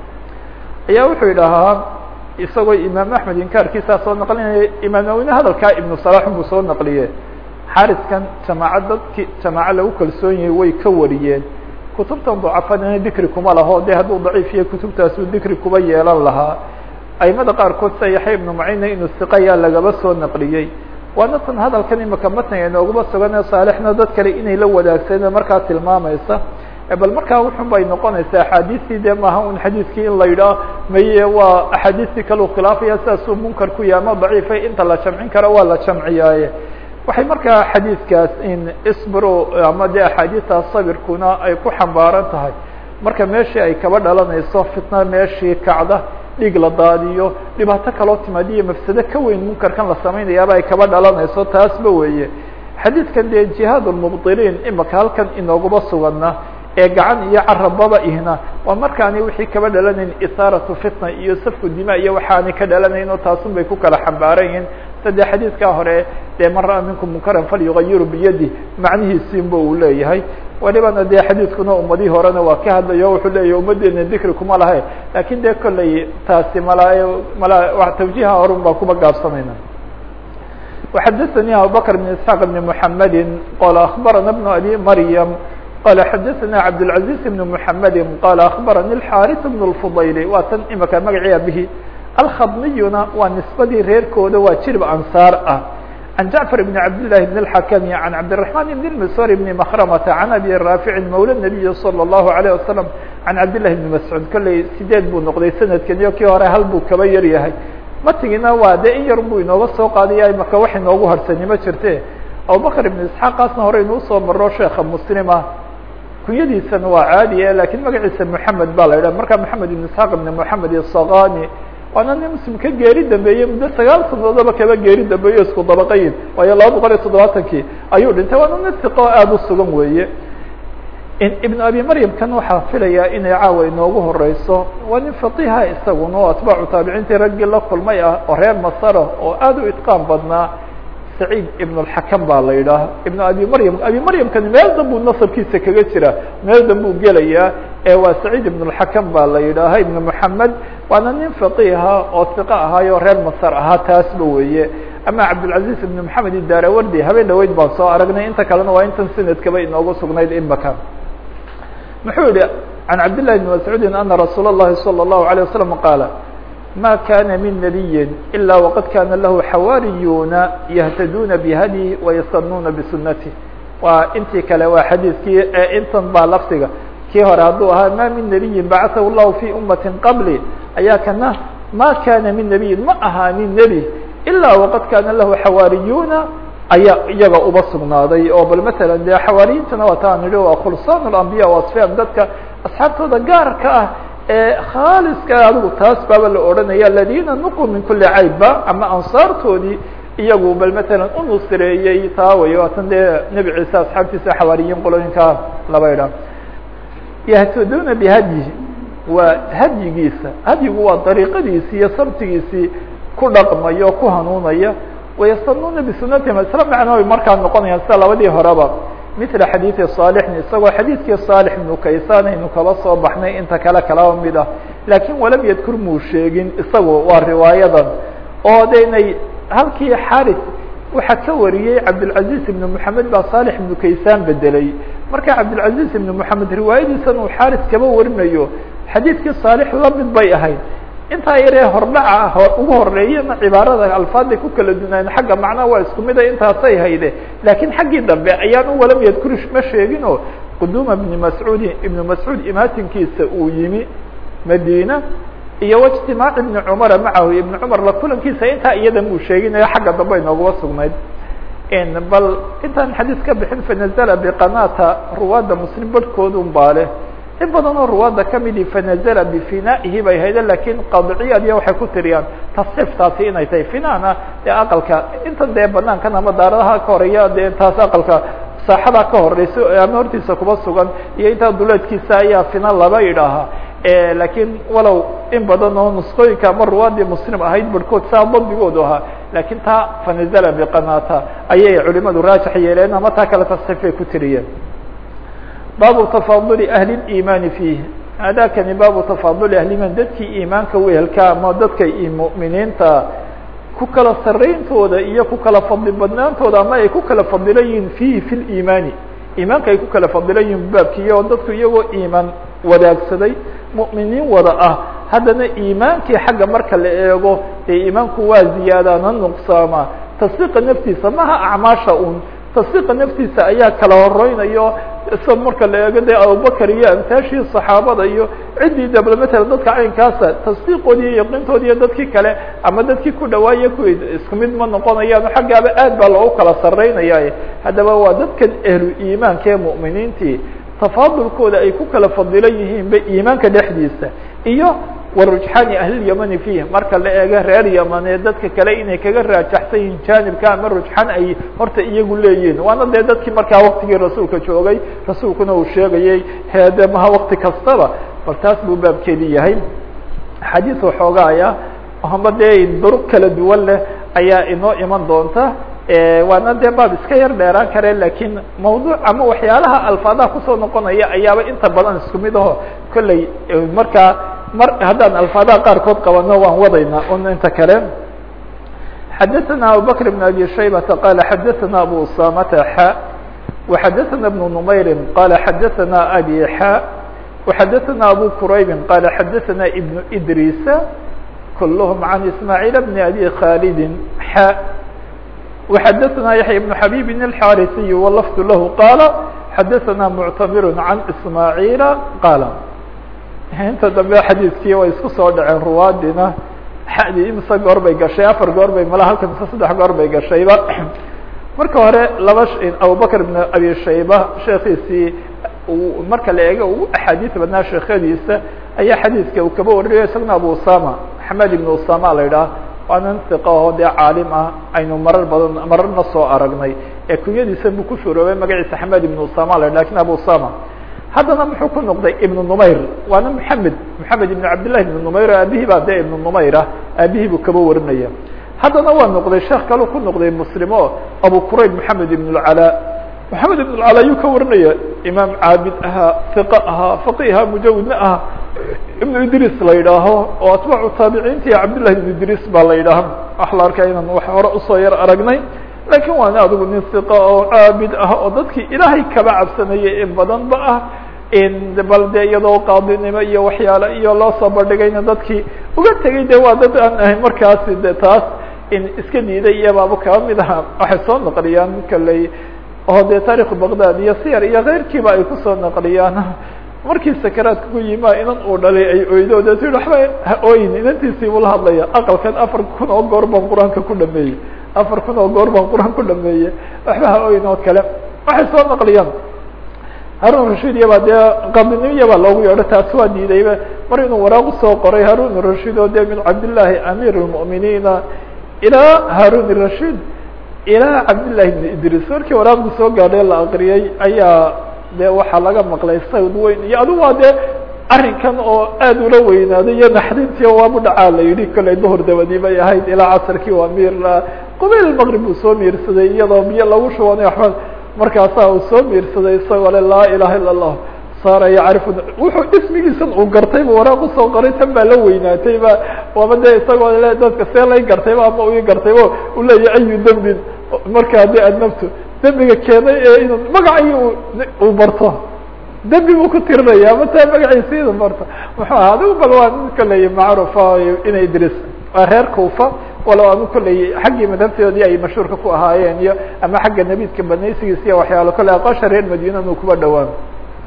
ayaa wuxuu yidhahaa isagoo imaam axmed inkaarkiisaa soo naqlinaya imaam nawine hadalkaa ibnu salax buu soo naqliye xariskan jamaaca dadki jamaaco lagu kalsoon yahay way ka wariyeen kutubtan dacafadina dikri kuma laho de hadduu daciif yahay kutubtaasuu dikri kuba yeelan lahaa aimada qaarkood sida yaxya ibnu macina inuu siqayaa lagaba soo naqliyey waana tan hadalkan imika matniga inooguma sugan ee saalixna dad kale inay la wadaagsadeen markaa tilmaamaysa bal markaa wuxun bay noqonaysaa axaadiistii de maaha un xadiiskii in la yidhaah maye waa axaadiistii kalau khilaafaya sidaasuu munkar ku yahay ama daciifa inta la jamcin karo waa la jamciyaaye waxay markaa xadiidkaas in isbro ama de axaadiistaas sabirkuna ay ku xambaaran tahay marka meeshii ay kaba dhalanayso fitna meeshii kacda dhiig la daadiyo dhibaato kaloo timaadiyo mafsado ka weyn munkarkan la samaynayaaba ay kaba dhalanayso taasba weeye xadiidkan dee jihaad lmubdiliin imika halkan inooguma sugana ee gacan iyo carababa ihna waa markaani wixii kaba dhalanayn isaaratu fitna iyo safku dima iyo waxaanay ka dhalanayn oo taasun bay ku kala xambaaran yihiin sade xadiidkaa hore dee man ra'a minkum munkaran falyugayiru biyadi macnihiisiinba uu leeyahay walibana dee xadiidkuna ummadihii horena waa ka hadlayo wuxuu leeyahy ummaddeena dikri kuma lahe lakin dee kolley taasi mala mala tawjiha horun baa kuba gaabsanayna وxadثnي abubكر بن اسحاq بن محamedi qال أخbarana بن abي mryم qال xadثna cabdالعaزيز بن محamedi qال أخbarani الxاriث بن الفضayl waa tan imika magacii abihi alkhadmiyuna waa nisbadii reerkooda waa jirb ansaar ah عن جعفر بن عبد الله بن الحكم عن عبد الرحمن بن المسور بن مخرمة عن أبي رافع مولى النبي صلى الله عليه وسلم عن عبد الله بن مسعود kolley sideed buu noqday sanadkan iyo kii hore hal buu kaba yar yahay matigina waa de in yar buu inooga soo qaadaya maka wax inoogu harsani ma jirte abubakr ibn isxaaqaasna hore inuu soo maro sheeka muslima kunyadiisana waa caadiye lakiin magaciisa moxamed baa la yidhah marka moxamed ibn isxaaq ibn moxamed isaqani waana nin muslim ka geeri dambeeyey muddo sagaal sanadoodaba kaba geeri dambeeyo isku dabaqayin waayo laba boqol iyo toddobaatankii ayuu dhintay waana nin siqo aada u sugan weeye ibn abi maryam kan waxaa filayaa inay caawa inoogu horeyso waa nin faqiha isaguna oo atbaacu taabiciintii raggii la kulmay ah oo reer masara oo aada u itqaan badnaa saciid ibn اlxakam baa la yidhaah ibn abi maryam abi maryamkani meel danbuu nasabkiisa kaga jira meel danbuu gelayaa ee waa saciid ibn اlxakam baa la yidhaaha ibn moxamed waana nin faqiha oo siqa ahaayo reer masar ahaa taasba weeye ama cabdالcaزiz ibn moxamed idarawardi habeen dhaweyd baan soo aragnay inta kalena waa intan sanadkaba inoogu sugnayd imaka muxuu yihi can cabd لlahi بn mascuudi ana rasuul الlahi salى الlahu عalيه wasalam qaala ma kana min nabiyi ilا waqad kana lahu xawaariyuna yhtaduna bhadyi wayastanuuna bsunatih waa intii kale waa xadiidkii intan baa lafdiga kii hore hadduu ahaa ma min nabiyin bacathahu llahu fi umati qabli ayaa kana ma kana min nabiyin ma ahaanin nebi ilaa waqad kana lahu xawaariyuna ayaa iyaga uba sugnaaday oo bal matala dee xawaariyintana waa taan idhi waa khulsaan اlambiya wasfiyam dadka asxaabtooda gaarka ah ee khaaliska adigu taas baaba la odhanaya aladina nuquu min kuli caybba ama ansaartoodii iyagu bal matalan u nusreeyey taa way waatan dee nebi ciise asxaabtiisa xawaariyiin qolooyinka laba idha yahtaduna bihadyihi waa hadyigiisa hadyigu waa dariiqadiisii iyo sabtigiisii ku dhaqmaya oo ku hanuunaya wayastanuuna bisunatihim isla macno markaa noqonayaan sida labadii horeba mila xadiidi saalixin isagoo xadiidkii saalix ibnu kaysaan aynu kaba soo baxnay inta kale kalaba mid ah laakiin walam yadkur muu sheegin isagu waa riwaayadan oo de inay halkii xaris waxaa ka wariyey cabdilcaziz ibnu moxamed baa saalix ibnu kaysaan bedelay marka cabdilcaziz ibnu moxamed riwaayadiisan uu xaris kaba warinayo xadiidkii saalix la mid bay ahayd intaa yaree hordhaca ugu horeeyana cibaarada alfaaday ku kala dunaayeen xagga macnaha waa isku mida intaasay hayde laakiin xaggii dambe ayaan u walam yadkuri ma sheegin oo quduuma ibni mascuudi ibnu mascuud imaatinkiisa uu yimi madiina iyo wاجtimaac iبn cmara macahu iبn cmar la kulankiisa intaa iyada muu sheeginayo xagga dambe inoogaba sugnayd bal intaan xadiis ka bixin fanazla bqanata ruwaada mslim barhkoodun baa leh in badan oo ruwaada kamidii fanazla bfinaihi bay hayde lakin qadciyad iyo waxay ku tiriyaan tasxiiftaasi inay tahay finana dee aqalka intan dee banaankan ama daaradaha ka horeeya dee taas aqalka saaxada ka horeysa ama hortiisa kuba sugan iyo intaa duleedkiisa ayaa fina laba idhaahaa lakiin walow in badan oo nusqooyinka ama ruwaadii muslim ahayd barhkood saa dabdigoodu ahaa lakin taa fanazla bqanata ayay culimadu raajix yeeleen ama taa kale tasxiifay ku tiriyeen baabu tafaduli ahli اimaani fiih hadakani baabu tafaduli ahliman dadkii iimaanka wehelka ama dadka muminiinta ku kala sarayntooda iyo ku kala fadli badnaantooda ama ay ku kala fadilan yihiin fiihi fi liimaani iimaanka ay ku kala fadilan yihiin baabkiiy oo dadku iyagoo iimaan wadaagsaday mu'miniin wada ah haddana iimaankii xagga marka la eego dee iimaanku waa ziyaadaana nuqsaama tasdiiqa naftiisa maha acmaasha un tasdiiqa naftiisa ayaa kala horeynayo isa marka la eego dee abubakar iyo amtaashii saxaabada iyo ciddii dabla matala dadka caynkaasa tasdiiqoodi iyo yaqiintoodi iyo dadkii kale ama dadkii ku dhawaaye ku isku mid ma noqonayaan xaggaaba aad baa loogu kala saraynaya haddaba waa dadkan ehlu iimaanka ee mu'miniintii tafaadulkooda ay ku kala fadilan yihiin ba iimaanka dhexdiisa iyo warujxaani ahlilyamani fiih marka la eego reer yamaneed dadka kale inay kaga raajaxsan yihiin jaanibka ama rujxan ay horta iyagu leeyihin waana dee dadkii markaa waktigii rasuulka joogay rasuulkuna uu sheegayey hede maha wakti kastaba bal taas buu baabkeedi yahay xadiis waxoogaaya ama dee duruq kala duwan leh ayaa inoo iman doonta waana dee baab iska yar dheeraan kare lakiin mawduuc ama waxyaalaha alfaadaha kusoo noqonaya ayaaba inta badan isku mid aho kolley markaa mar haddaan alfaadaha qaarkood qabano waan wadayna un inta kale xadaثna abubakr بn abi shaybata qala xadaثna abu usamata xa وxadaثna بن نmayri qala xadaثna abi xa وxadaثna abu quraybi qala xadaثna ibn idrisa kulhm can ismaaعiil bn abi khalidi xa وxadaثna yaحya بن xabيb الxاrثي wlfd lah qala xadaثna mctamir can ismaaعiila qala inta dambe xadiidkii way isku soo dhaceen ruwaadina xadii imse goor bay gashay afar goor bay mala halka mise saddex goor bay gashayba marka hore laba abubakr ibn abi shayba sheekiisii marka la eego ugu axaadiis badnaa sheekhadiisa ayaa xadiiska uu kaba warinayo isagna abu usama maxamed ibn usama la idhaah waanan iqa oo dee caalim ah aynu marar badan mararna soo aragnay ee kunyadiisa buu ku shuroobay magaciisa xamed ibn usama la lakin abu usama haddana muxuu ku noqday ibn numayr waana mxamed mxamed ibn cabdillahi ibn numayr aabihii baa dee ibn numayr ah aabihii buu kaba warinaya haddana waa noqday sheekh kalu ku noqday muslim o abu qurayb maxamed ibn اlcalaa maxamed ibn اlcalaa ayuu ka warinaya imaam caabid ahaa iqa ahaa faqiha mujawidna aha ibn idris la yidhaaho oo atbaacu taabiciinta iyo cabdillahi ibn idris baa la yidhaaha waxa la arkaya inaan wax hore usoo yar aragnay lakin waana adigu nin iqa oo caabid ah oo dadkii ilaahay kaba cabsanayay in badan ba ah bal de iyadoo qaadinimo iyo waxyaale iyo loo soo bandhigayna dadkii uga tegay de waa dad aan ahayn markaasi de taas in iska diiday iyabaaba kaba mid aha waxay soo naqliyaan kaley oo de taarikhu baqdad iyo siyar iyo keyrkiiba ay kusoo naqliyaan markii sakaraadka ku yima inan uu dhalay ay oydo de ti waxba ha ooyin inantiisii buu la hadlaya aqalkan afar kun oo goor baan qur-aanka ku dhameeyey afar kun oo goor baan qur-aan ku dhameeyey waxba ha ooyin oo kale waxay soo naqliyaan harun rashid iyaba dee qadinimo iyabaa loogu yeedho taasi waa diidayba mar inuu waraaq usoo qoray harun rashid oo de min cabdillahi amiir اlmu'miniina ilaa harun rashid ilaa cabdillahi ibn idris markii waraaqdu soo gaadhay la akriyay ayaa de waxaa laga maqlay sawd weyn iyo adigu waa dee arrinkan oo aad ula weynaaday iyo naxdintii waabu dhacaa la yidhi kollay duhur dabadii bay ahayd ilaa casarkii waa miir qubayl maqrib uu soo miirsaday iyadoo biyo lagu shubanay waxba markaasaa uu soo miirsaday isagoo le laa ilaha illa allah saara yacrifu wuxuu ismigiisan uu gartayba waraaq usoo qoray tan baa la weynaatayba waaba dee isagoo le dadka see lay gartayba ama ii gartayba u leeyahy ayu dembin markaa de adnabtu dembiga keenay ee inuu magacii uu barto dembi buu ku tirinaya ama taa magaciisa inu barto muxuu aha adigu bal waa nin kolley macrufa ina idris waa reer kufa walow anu kolley xaggii madhabtoodii ay mashhuurka ku ahaayeen iyo ama xagga nebidka banaysigiisa iyo waxyaalo kolley aqoosha reer madiina inu kuba dhowaan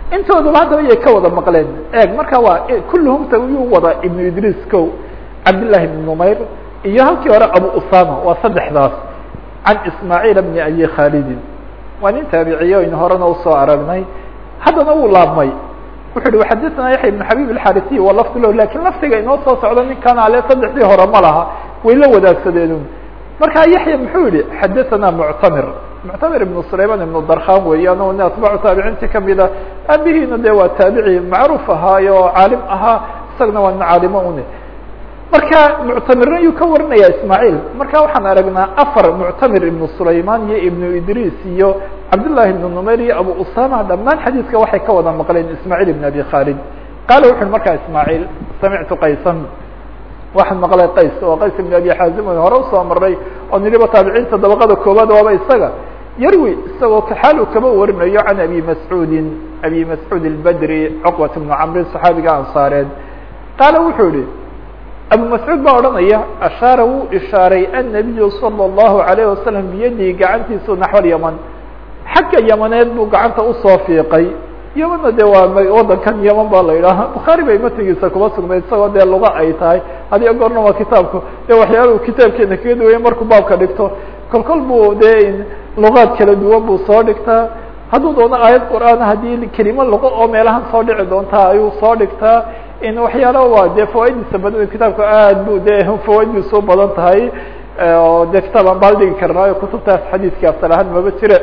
intooduba haddaba yay ka wada maqleen eeg marka waa kulluhumta yuu wada ibnu idriis ko cabdillahi ibn numayr iyo halkii hore abu usama waa saddexdaas can ismaaciil bni abi khaalidin waa nin taabiciye aynu horena usoo aragnay haddana wuu laabmay wuxu uhi xadثna yaحya بن xabib الxarisiy wa lafd lo lakin lafdiga inoo soo socdo ninkan ale saddexdii hore ma laha way la wadaagsadeen marka yaxya muxuu yihi xadaثna muctamir muctamir ibn sulayman ibn darkhan weeyaan o nin atbaacu taabiciinti kamida aabihiina de waa taabici macruuf ahaayo oo caalim ahaa isagana waa nin caalimo une marka muctamirna yuu ka warinaya ismaaعiil marka waxaan aragnaa afar muctamir ibn sulayman iyo ibnu idris iyo cabdالlahi ibn numayr iyo abu usama dhamaan xadiidka waxay ka wada maqleen ismaaعiil ibn abi khalid qaala wuxu uhi markaa ismaaعiil samictu qaysan waxaan maqlay qays oo qays ibn abi xaazim hore usoo maray oo nidhiba taabiciinta dabaqada koobaad waaba isaga yarwi isagoo xaal uu kaba warinayo can abi mascuudin abi mascuud اlbedri cuqbat bnu camrin صaxaabiga ansaareed qaala wuxuu yihi abu mascuud baa odhanaya ashaara wuu ishaaray annabiyu salى الlahu عalayه wasalam biyadihi gacantiisu naxو yaman xagga yamaneed buu gacanta usoo fiiqay yamana de waa wadankan yaman baa la yidhaaha bukhaari bay matigiisa kuma sugnayd isagoo dee luga ay tahay hadiyo goorna waa kitaabku de waxyaala kitaabkeena kaga duwaya markuu baabka dhigto kol kol buu dee lugaad kala duwan buu soo dhigtaa hadduu doono aayad qur'aan haddii kelimo luqo oo meelahan soo dhici doontaa ayuu soo dhigtaa in waxyaala waa dee fawaidiisa badan kitaabku aad bu de fawaidiisu badan tahay oo de kitaab aan baal dhigi karnaayo kutubtaas xadiidka asalahaan maba jire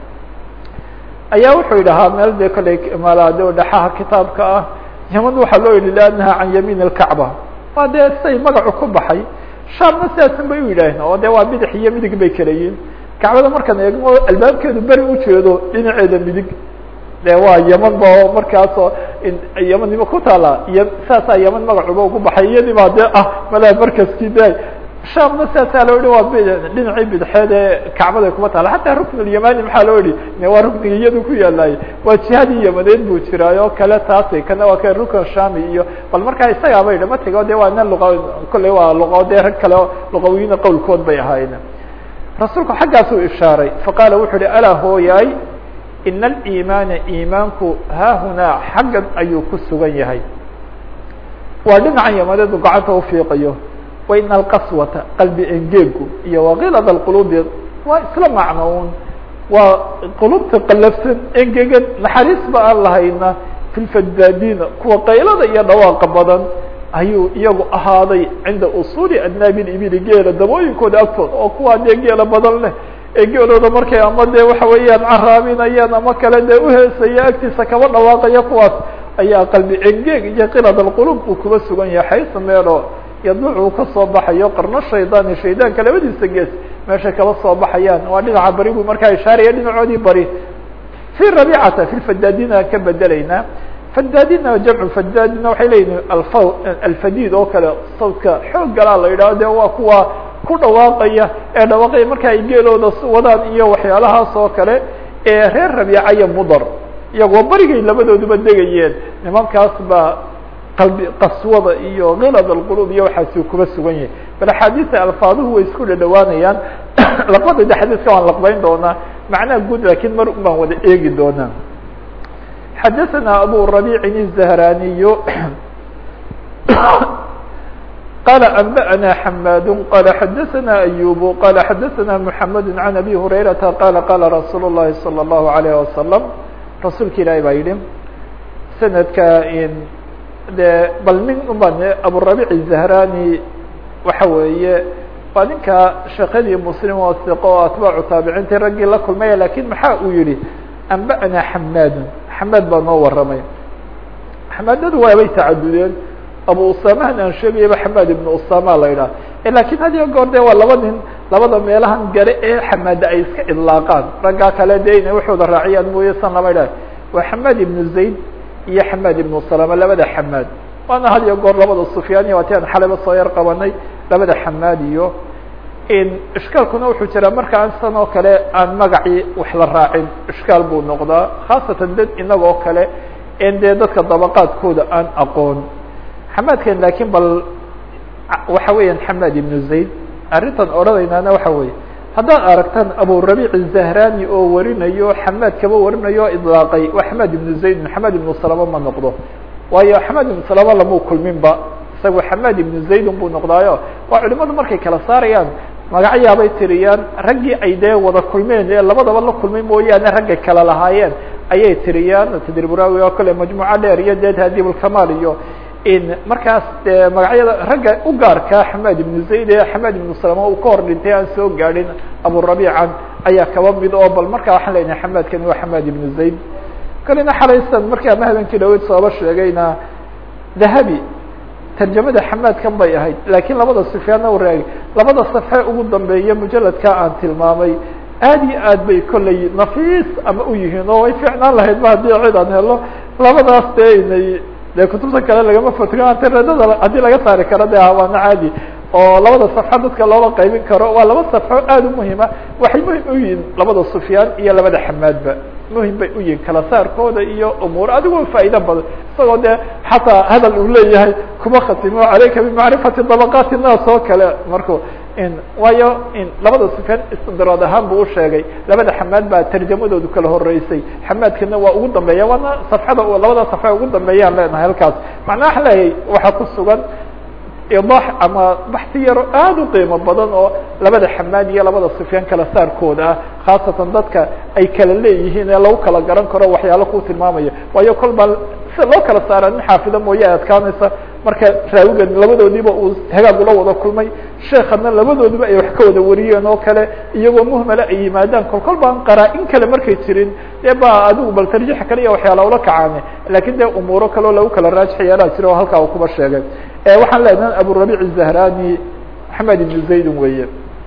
ayaa wuxuu yidhahaa meel de kolley malade dhaxaha kitaabka ah yaman waxaa loo yihi liannaha can yamiin alkacba waa dee siday magacu ku baxay shaamna sidaasan bay u yidhaaheen oo de waa bidix iyo midig bay kala yihin kacbada markaan eegno albaabkeedu beri ujeedo dhinaceeda midig de waa yaman ba markaasoo yamannimo ku taala y saasaa yaman magacuba ugu baxay iyadii baa de ah malaa markaskii de shaamna sidaasaa loo yihi waa b dhinacii bidxeed ee kacbada kuma taala xataa rukn اlyamani maxaa loo yihi waa rukniga iyadu ku yaalaay waa jihadii yamaneed buu jiraay oo kale taasi kana waa ka rukn shami iyo bal markaa isagaaba yidhi matigo de waa nin luqa kolley waa luqo de rag kale luqawiyiina qowlkood bay ahaayeen rasuulku xaggaasuu ishaaray faqaala wuxuu uhi alaa hooyaay ina aliimaana iimaanku haahunaa xaggan ayuu ku sugan yahay waa dhinacan yamaneedu gacanta ufiiqayo wa ina alqaswata qalbi engeegu iyo wakilad alqulubi waa isla macnoun waa qulubta qalafsan engegan naxariis ba aan lahayna fi lfadaadiina kuwa qaylada iyo dhawaaqa badan ayuu iyagu ahaaday cinda usuuli adnaabi ibili geela dabooyinkooda agtood oo kuwaa dee geela badan leh ee geelooda markay ama dee waxa weeyaan caraabinayaan ama kale dee uheesaya agtiisa kaba dhawaaqaya kuwaas ayaa qalbi engeeg iyo qilad alqulub uu kuba sugan yahay xaysa meelo yaduuc uu kasoo baxayo qarno shaydaani shaydaanka labadiisa gees meeshay kaba soo baxayaan waa dhinaca bari buu markaa ishaaraya dhinacoodii bari fi rabicata fi lfadaadina ka bedelaynaa fadaadina jamcu fadaadina waxay leeyihin alf alfadiid oo kale sawdka xoog galaa la yidhaho de waa kuwa ku dhawaaqaya ee dhawaaqaya marka ay geelooda wadaan iyo waxyaalahaas oo kale ee reer rabiica iyo mudar iyagoo barigay labadooduba degayeen nimankaas baa qalbi qaswada iyo kilad alqulub iyo waxaasi kuba sugan yahay bal axaadiisa alfaaduhu way isku dhadhawaanayaan laqbadada xadiiska waan laqbayn doonaa macnaha guud lakin mar un baan wada eegi doonaa xadaثna abu ربيع الزهراني قال أنبأنا حماد قال حدثنا أيوب قال حدثنا محمد عن أبي هريرة قال قال رsuuل اللhi صلى الله عليه وسلم رasuulka ilahi baa yihi سندka de bal nin uban abuالربيع الزهراني waxa weeye waa ninka sheekadii mslim oo ثiqo oo atباcu taabiciintii raggii la kulmaya lakin maxaa uu yihi أنbأna حmاd xmاd baa noo waramay xmaadadu waabay tacadudeen abu usamahan aan sheegayaba xamaad ibnu usama la yidhaha lakin had iyo goor de waa laba nin labada meelahan gare ee xamaada ay iska idlaaqaan raggaa kale de inay waxooda raaciyaan mooye san lama idhaha waa xamaad ibnu zayd iyo xamaad ibnu salama labada xamaad waana had iyo goor labada sufyaaniya waati aan xaleba soo yar qabanay labada xamaad iyo ishkaalkuna wuxuu jiraa marka aan san oo kale aan magacii wax la raacin ishkaal buu noqdaa khaasatan dad inagoo kale en dee dadka dabaqaadkooda aan aqoon xamaadkan lakin bal waxa weeyaan xamaad ibnu zayd arrintan odhanaynaana waxa weeye haddaad aragtaan abu rabiic الzahrani oo warinayo xamaad kaba warinayo o iطlaaqay waa xamaad ibnu zayd xamaad ibnu salama ma noqdo waayo xamaad ibnu salama lamau kulminba isaga xamaad ibnu zaydun buu noqdaayo waa culimadu markay kala saarayaan magacyaabay tiriyaan raggii ay dee wada kulmeen ee labadaba la kulmay mooyaane raggay kala lahaayeen ayay tiriyaan tadriburawi oo kale majmuuca dheer iyo dee tahdiib ulkamaal iyo in markaas dee magacyada ragga u gaarkaa xamaad ibnu zayd ee xamaad ibnu salama uu ka hor dhintay aan soo gaadhin aburabiican ayaa kaba mid oo bal markaa waxaan leenahay xamaadkani waa xamaad ibnu zayd kalena xalaysan markaa ma habeenkii dhaweyd sooba sheegayna dahabi tarjamada xamaadkan bay ahayd laakiin labada sifyaanna u raagay labada safxe ugu dambeeya mujaladka aan tilmaamay aad iyo aad bay kolley nafiis ama u yihiin oo way fiicnaan lahayd ba haddii cid aan helo labadaas dee inay dee kutubta kale lagama fotigo antiradada haddii laga saari karo de waana caadi oo labada safxo dadka looga qaybin karo waa laba safxo aad u muhima waxay muhim u yihiin labada sufyaan iyo labada xamaadba muhim bay u yihiin kala saarkooda iyo umuur adigoo faa'ido badan isagoo dee xataa hadal uu leeyahay kuma khatimo calayka bimacrifati dabaqaati naas oo kale marku in waayo in labada sufyaan istidraad ahaan buu usheegay labada xamaad baa tarjamadoodu kala horeysay xamaadkana waa ugu dambeeya waana safxada labada safxa ugu dambeeyaan leenahay halkaas macnaa waxaa leeyahay waxaa ku sugan idax ama baxsi yaro aad u qiimo badan oo labada xamaad iyo labada sufyaan kala saarkooda ah khaasatan dadka ay kala leeyihiin ee lagu kala garan karo waxyaalo ku tilmaamaya waayo kol baa si loo kala saara nin xaafida mooye adkaanaysa marka raawigan labadoodiiba uu hagaag ula wada kulmay sheekana labadoodiba ay wax ka wada wariyeen oo kale iyagoo muhmala ay yimaadaan kol kol baan qaraa-in kale markay jirin dee ba adigu bal tarjiix kale iyo waxyaala ula kacaane lakin dee umuuro kaleo lagu kala raajix yeelaa jira oo halkaa uu kuba sheegay waxaan leenahay aburabic الzahrani maxamed ibn zaydin weeye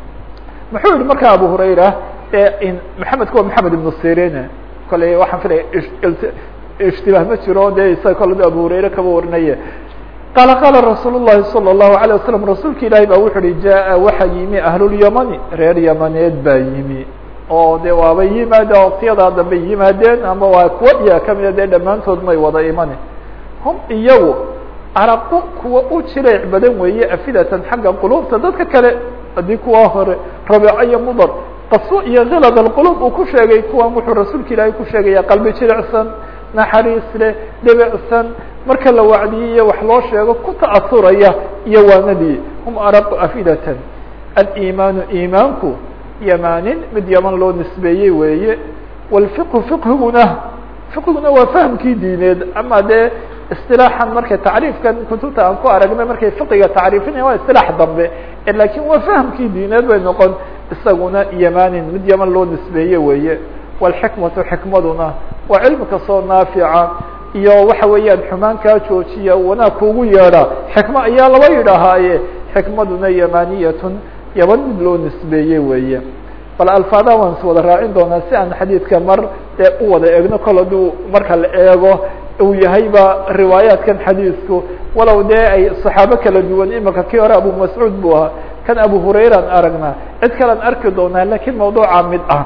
muxuu yihi marka abu hurayra maxamedka waa maxamed ibn sirine kole waxaan filaya ishtibaah ma jiro de isaga kole abu hurayre kaba warinaye qaala qaala rasuul الlahi salى الlahu عalيه wasalam rasuulka ilaahi ba wuxu uhi jaa waxa yimi ahlulyamani reer yamaneed baa yimi oo de waabay yimaade waktiyadaa dambe yimaadeen ama waa kuwa iya kamida dee dhammaantood may wada imani hum iyagu araqu kuwa u jireec badan weeye afidatan xagga qulubta dadka kale haddii kuwa hore rabeeco iyo mudar qaso iyo khilad alqulub uu ku sheegay kuwan wuxuu rasuulka ilaahay ku sheegaya qalbi jirecsan naxariis leh dhibicsan marka la wacdiyey iyo wax loo sheego ku ta'asuraya iyo waanadii hum araqu afidatan alimaanu imaanku yamanin mid yaman loo nisbeeyey weeye walfiqhu fiqhiguna fiqhiguna waa fahamkii diineed ama dee isilaaxan marka tacriifkan kutubta aan ku aragnay markay fiqiga tacriifinaya waa isilaax dambe lakin waa fahamkii diineed bay noqon isaguna yamanin mid yaman loo nisbeeye weeye walxikmatu xikmaduna waa cilmi kastoo naafica iyo waxa weeyaan xumaan kaa joojiya wanaag kuugu yeedha xikmo ayaa laba yidhaahaaye xikmaduna yamaniyatun yaman mid loo nisbeeye weeye bal alfaada waan is wada raacin doonaa si aan xadiidka mar dee u wada eegno kol haduu marka la eego uu yahayba riwaayaatkan xadiisku walow dee ay صaxaabo kala duwan imika kii hore abu mascuud buu ahaa kan abu hurayran aragnaa cid kalean arki doonaa lakin mawduuca mid ah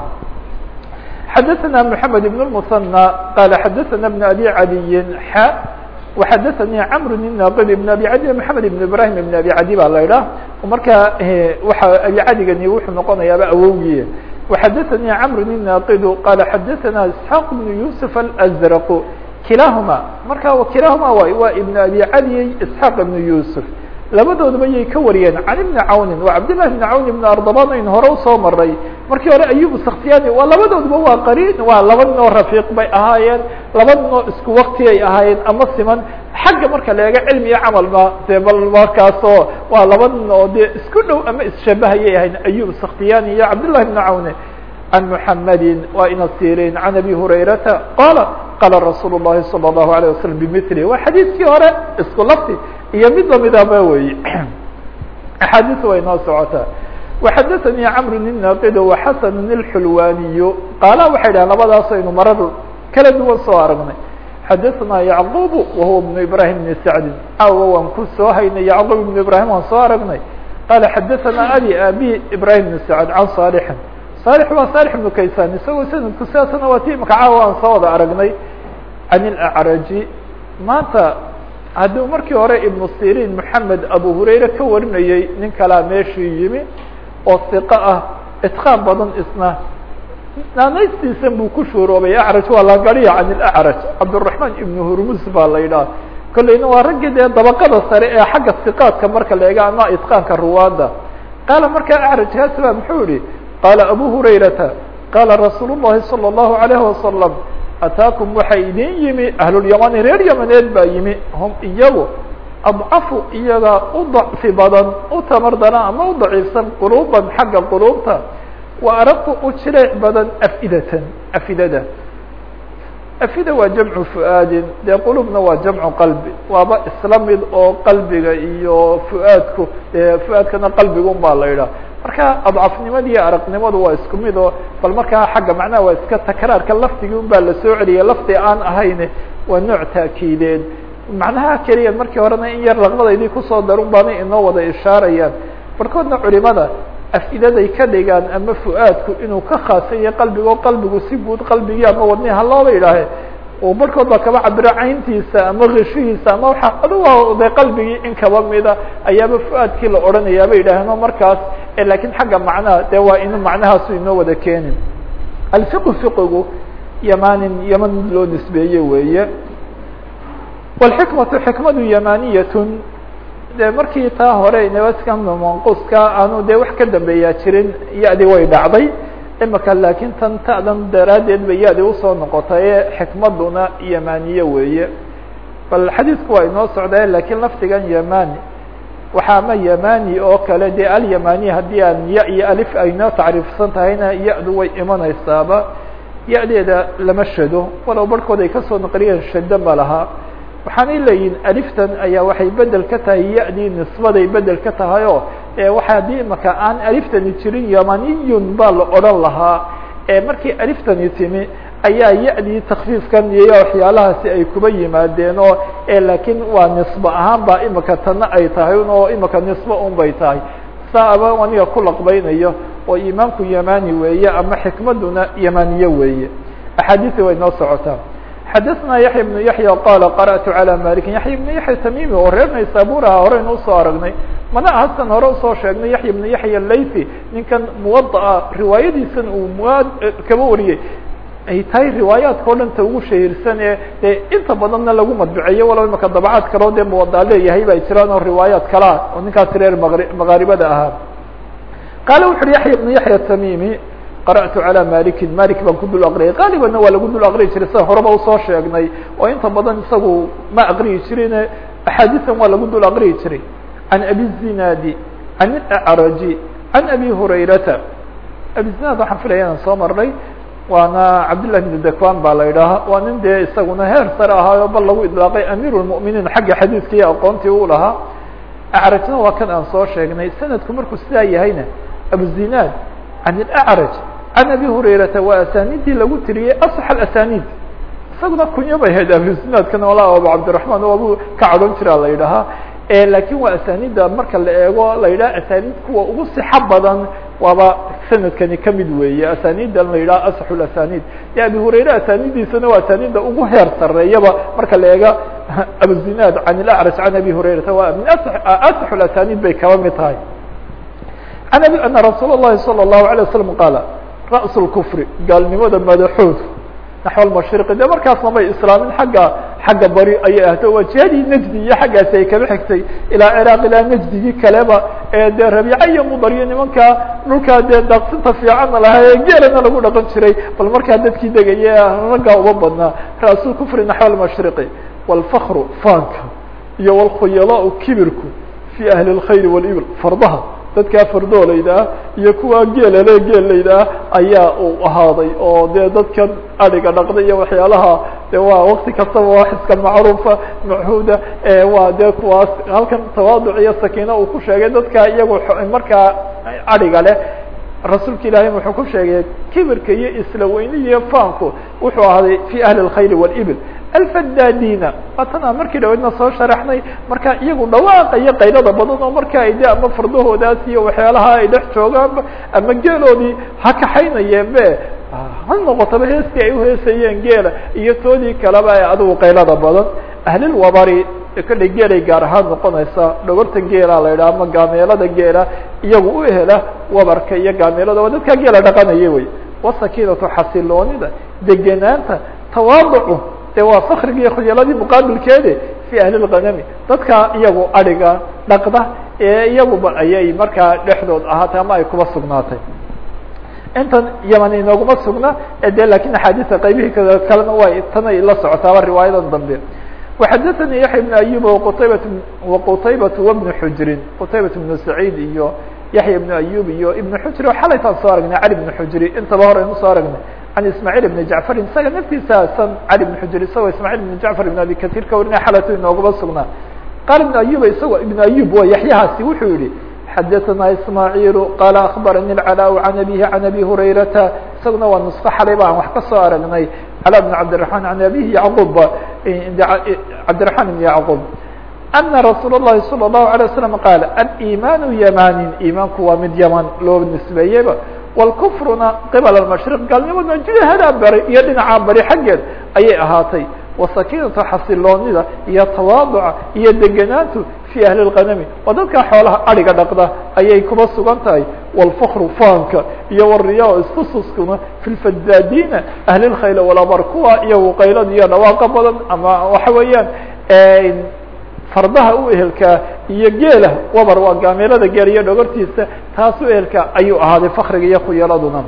xadaثna mحamed بن المثنى qal xadaثna بن abi عadiyi x وxadaثnii cmr الناqd بن abi cadi mحamed بن ibrahim بن abi cadi ba la idhah marka waxa abi cadigani wuxuu noqonayaaba awowgiye وxadaثnii cmr الناqd qal xadaثna isحاq بن yusuf الأزrq kilahuma marka kilahuma waay waa ibn abi cadiy isxaaq ibn yusuf labadoodaba yay ka wariyeen can ibni cawnin waa cabdillahi ibni cawn ibn ardaban aynu hore usoo maray markii hore ayub sakhtiyani waa labadoodaba waa qariin waa laba nin oo rafiiq bay ahaayeen laba nin oo isku wakti ay ahaayeen ama siman xagga marka la eego cilmi iyo camalba dee bal markaasoo waa laba nin oo dee isku dhow ama isshabahayay ahayn ayub sakhtiyani iyo cabdillahi ibni cawne عن محمد وإن سيrين عن أبي هريرة قال قال رsuuل اللhi صلى الله عليه وسلم بمثله waa xadيiثkii hore isku lfti iyo mid lamidaba wey أحاadiث way noo socotaa وxadثني cمر الناqd وxسن الحلواني qاala waxay dhahn labadaas aynu marar kala duwan soo aragnay xadثna يعقوب وهو بن إبراهيم بن سعد aw waan ku soo haynay يعقوب بن إبراهيم waan soo aragnay qال xadثna أbي abي إبراهيم بن سعد عن صالح صالح waa صالح بن kaysan isagoo sanadku sidaasna waa ti imaka caawa aan soo wada aragnay can الأعraji maanta hadduu markii hore iبن sirin محamed abu hurayre ka warinayey nin kalaa meeshii yimi oo ثiqo ah itqaan badan isna naanaystiisan buu ku shuuroobay acraj waa lagariya can ilacraj cabdالرaحman ibn hurmus baa la yidhaha kolleyna waa raggii dee dabaqada sare ee xagga siqaadka marka la eega ama itqaanka ruwaada qaala markaa acrajkaasi ba muxuu yihi qaala abu hurayrata qaala rasuul الlahi salى الlahu عalayه wasalam ataakum waxaa idin yimi ahlulyamani reer yamaneed baa yimi hum iyagu adcafu iyaga u dacfi badan u tamar daran ama u daciifsan quluuban xagga quluubta wa araqu u jileec badan afidatan afidada afida waa jamcu fu'aadin dee qulubna waa jamcu qalbi waaba isla mid oo qalbiga iyo fu'aadku dee fu'aadkana qalbigun baa la yidhaha marka adcafnimada iyo araqnimadu waa isku mid oo bal markaa xagga macnaha waa iska takraarka lafdigii un baa la soo celiyay lafdi aan ahayn waa nooc taakiideed macnaha keliya markii horena in yar laqbadaydii kusoo darun baanay inoo wada ishaarayaan barkoodna culimada afidaday ka dhigaan ama fu'aadku inuu ka khaasan yahay qalbigo qalbigu si guud qalbigii ama wadnihi halooba idhaahe oo barhkood baa kaba cabiro cayntiisa ama kishihiisa ama waxa adugo de qalbigii in kaba mida ayaaba fu'aadkii la odhanayaa bay yidhaaheen markaas lakiin xagga macnaha de waa inu macnahaasu inoo wada keenin alfiqu fiqigu yamanin yaman mid loo nisbeeye weeye wاlxikmatu xikmadu yamaniyatun de markii taa hore nabadka manquska aanu de wax ka dambeeyaa jirin ya-di way dhacday imika laakiin tan ta'dan daraaddeed bay ya-di usoo noqotaye xikmaduna yamaniye weeye bal xadiidku waa inoo socdaye lakiin lafdigan yamani waxaa ama yamani oo kale de alyamani haddii aan ya iyo alif aynoo tacriifsan tahayna ya-du way imanaysaaba ya-deeda lama shado walow barhkood ay kasoo naqliyeen shado ma laha waxaanay leeyihin aliftan ayaa waxay bedel ka tahay ya-dii nisbaday bedel ka tahay oo waxa haddii imaka aan aliftani jirin yamaniyun baa la odhan lahaa markii aliftani timi ayaa ya-dii takfiifkan iyo waxyaalahaasi ay kuba yimaadeen oo laakiin waa nisbe ahaan ba imika tana ay tahay oo imika nisbe un bay tahay saaba aniga ku laqbaynayo oo imaamku yamani weeye ama xikmaduna yamaniye weeye axaadiisi way noo socotaa xadaثna yaحya بن yaحya qala qarأtu عalى maliki yaحya بن yaحya tamimi oo reer naysaburaha horeynu usoo aragnay mana hasan hore usoo sheegnay yaحya بن yaحya laythi ninkan muwadaa riwaayadiisan uu muad kaba wariyey ay tahay riwaayaadka o dhan ta ugu shahiirsan ee dee inta badanna lagu madbiceeyo walow imaka dabcaad kaleo dee muwadaa leeyahay bay jiraan oo riwaayaat kalea oo ninkaasi reer maqaaribada ahaa qaala wuxu uhi yaحya بن yaحya tamimi qarأtu عalى maliki malik baan ku dul aqriyay qaalibanna waa lagu dul aqriyi jiray sida horeba usoo sheegnay oo inta badan isagu ma aqriyi jirine axaadiisan waa lagu dul aqriyi jiray can abi zinadi can acraji can abi hurayrata abi zinad waxaan filaya inaan soo marnay waana cabdالlah بn dakwan baa la idhaaha waa nin dee isaguna heer sare ahaayo bal lagu idlaaqay amir الmؤminiin xagga xadiiska iyo aqoontii u lahaa acrajna waa kan aan soo sheegnay sanadku markuu sidaa yahayna abu zinad can اأcraj can abi hurayrata waa asanidii lagu tiriyey aصx asanid isaguna kunyo bay ahayd abusinadkana wala abu cabdiرaحman o abu ka cadhon jiraa la yidhahaa lakin waa asanida marka la eego la yidhaha asanid kuwa ugu sixo badan waaba sanadkani kamid weeye asanidan la yidhaha aصx asanid e abi hurayre asanidiisana waa asanida ugu heer sareeyaba marka la eega abuzinad can اأcraj can abi hurayrata waa min aصx asanid bay kaba mid tahay an abi ana rasuul الlahi salى الlahu عalيه waslm qaala ra's اkfri gaalnimada madaxood naxو lmashriqi de markaasna may islaamin xagga xagga bari ayay ahto waa jihadii nejdi iyo xaggaasi ay kaba xigtay ilaa ciraaq ilaa nejdigii kaleba ee dee rabiica iyo mudar iyo nimankaa dhulkaa dee daaqsinta fiicanna lahaa ee geelana lagu dhaqan jiray bal markaa dadkii degaya raggaa uba badnaa ra's kfri naxو lmashriqi wاlfakru faanka iyo wاlkhuyalaa kibirku fi ahli اlkhayr wاlibl fardaha dadkaa fardoolayda ah iyo kuwa geelale geelayda ah ayaa uu ahaaday oo dee dadkan adhiga dhaqda iyo waxyaalaha de waa wakti kastaba wax iska macruufa machuuda waa dee kuwaas halkan tawaaduc iyo sakiina uu ku sheegay dadka iyagu markaa adhiga leh rasuulka ilaahay wuxuu ku sheegay kibirka iyo isla weyni iyo faanku wuxuu ahaaday fi ahli اlkhayr wاlibl alfadadina waatana markii dhaweydna soo sharaxnay marka iyagu dhawaaqa iyo qaylada badan oo marka ay de ama fardahoodaas iyo waxyaalaha ay dhex joogaanba ama geeloodii ha kaxaynayeen be ha noqotaba heestii ay uheesayeen geela iyo toodii kaleba ee adigu qaylada badan ahlilwabari e kolley geelay gaar ahaan noqonaysaa dhogorta geela la yidhaha ama gaameelada geela iyagu u hela wabarka iyo gaameelada waa dadkaa geela dhaqanaya wey wasakiinatu xasiloonida deganaanta tawaaducu dee waa fakrigi iyo khuyaaladii muqaabilkeede fi ahli lganami dadka iyagu adhiga dhaqda ee iyaguba ayay markaa dhexdood ahaatay ama ay kuba sugnaatay intan yaman inooguma sugna de lakin axaadiista qaybihii kalena way tanay la socotaaba riwaayadan dambe وxadثnي yaحya بن أyub qtaybat وqtaybat وبن xujrin qtaybat بن سacيid iyo yaحya بن أyub iyo iبن xujri xalaytaan soo aragnay cali بن xujri intaba hore aynu soo aragnay can ismاعيل بن jعفr isaga naftiisa san cali بن xujri isagoo ismاعيل بن jعفr بن abi kaثيr ka warinaya xalayto inooguma sugnaa qaal iبن أyub isagoo iبن أyub wa yaحyahaasi wuxuu yihi xadثna ismاعيل qال أخbarnي العلاء عن أbيه عن أbي هurayrata isaguna waa نسko xalay ba aan wax ka soo aragnay علاء بن عبدالرحمن عن أbيه يعقوب عبدالرحمن بن يعقوب أن رsuuل اللhi صلى الله عليه وسلم قال الإيمان يماnin imaanku waa mid yمن loo نisbeeyeyba والكفruna qبل المشhرق gaalnimadna jihadaa bari iyo dhinaca bari xaggeed ayay ahaatay وسakinatu xasiloonida iyo تawaaduca iyo deganaantu في أهل الغنم waa dadka xoolaha ariga dhaqda ayay kuba sugan tahay والفkr faanka iyo والriya istususkuna في الفdاdina أهل الkhayl والabr kuwa iyagu qaylad iyo dhawaaqa badan ama waxa weeyaan fardaha u ehelkaa iyo geela wabar waa gaameelada geel iyo dhogortiisa taas u ehelka ayuu ahaaday fakriga iyo khuyaladuna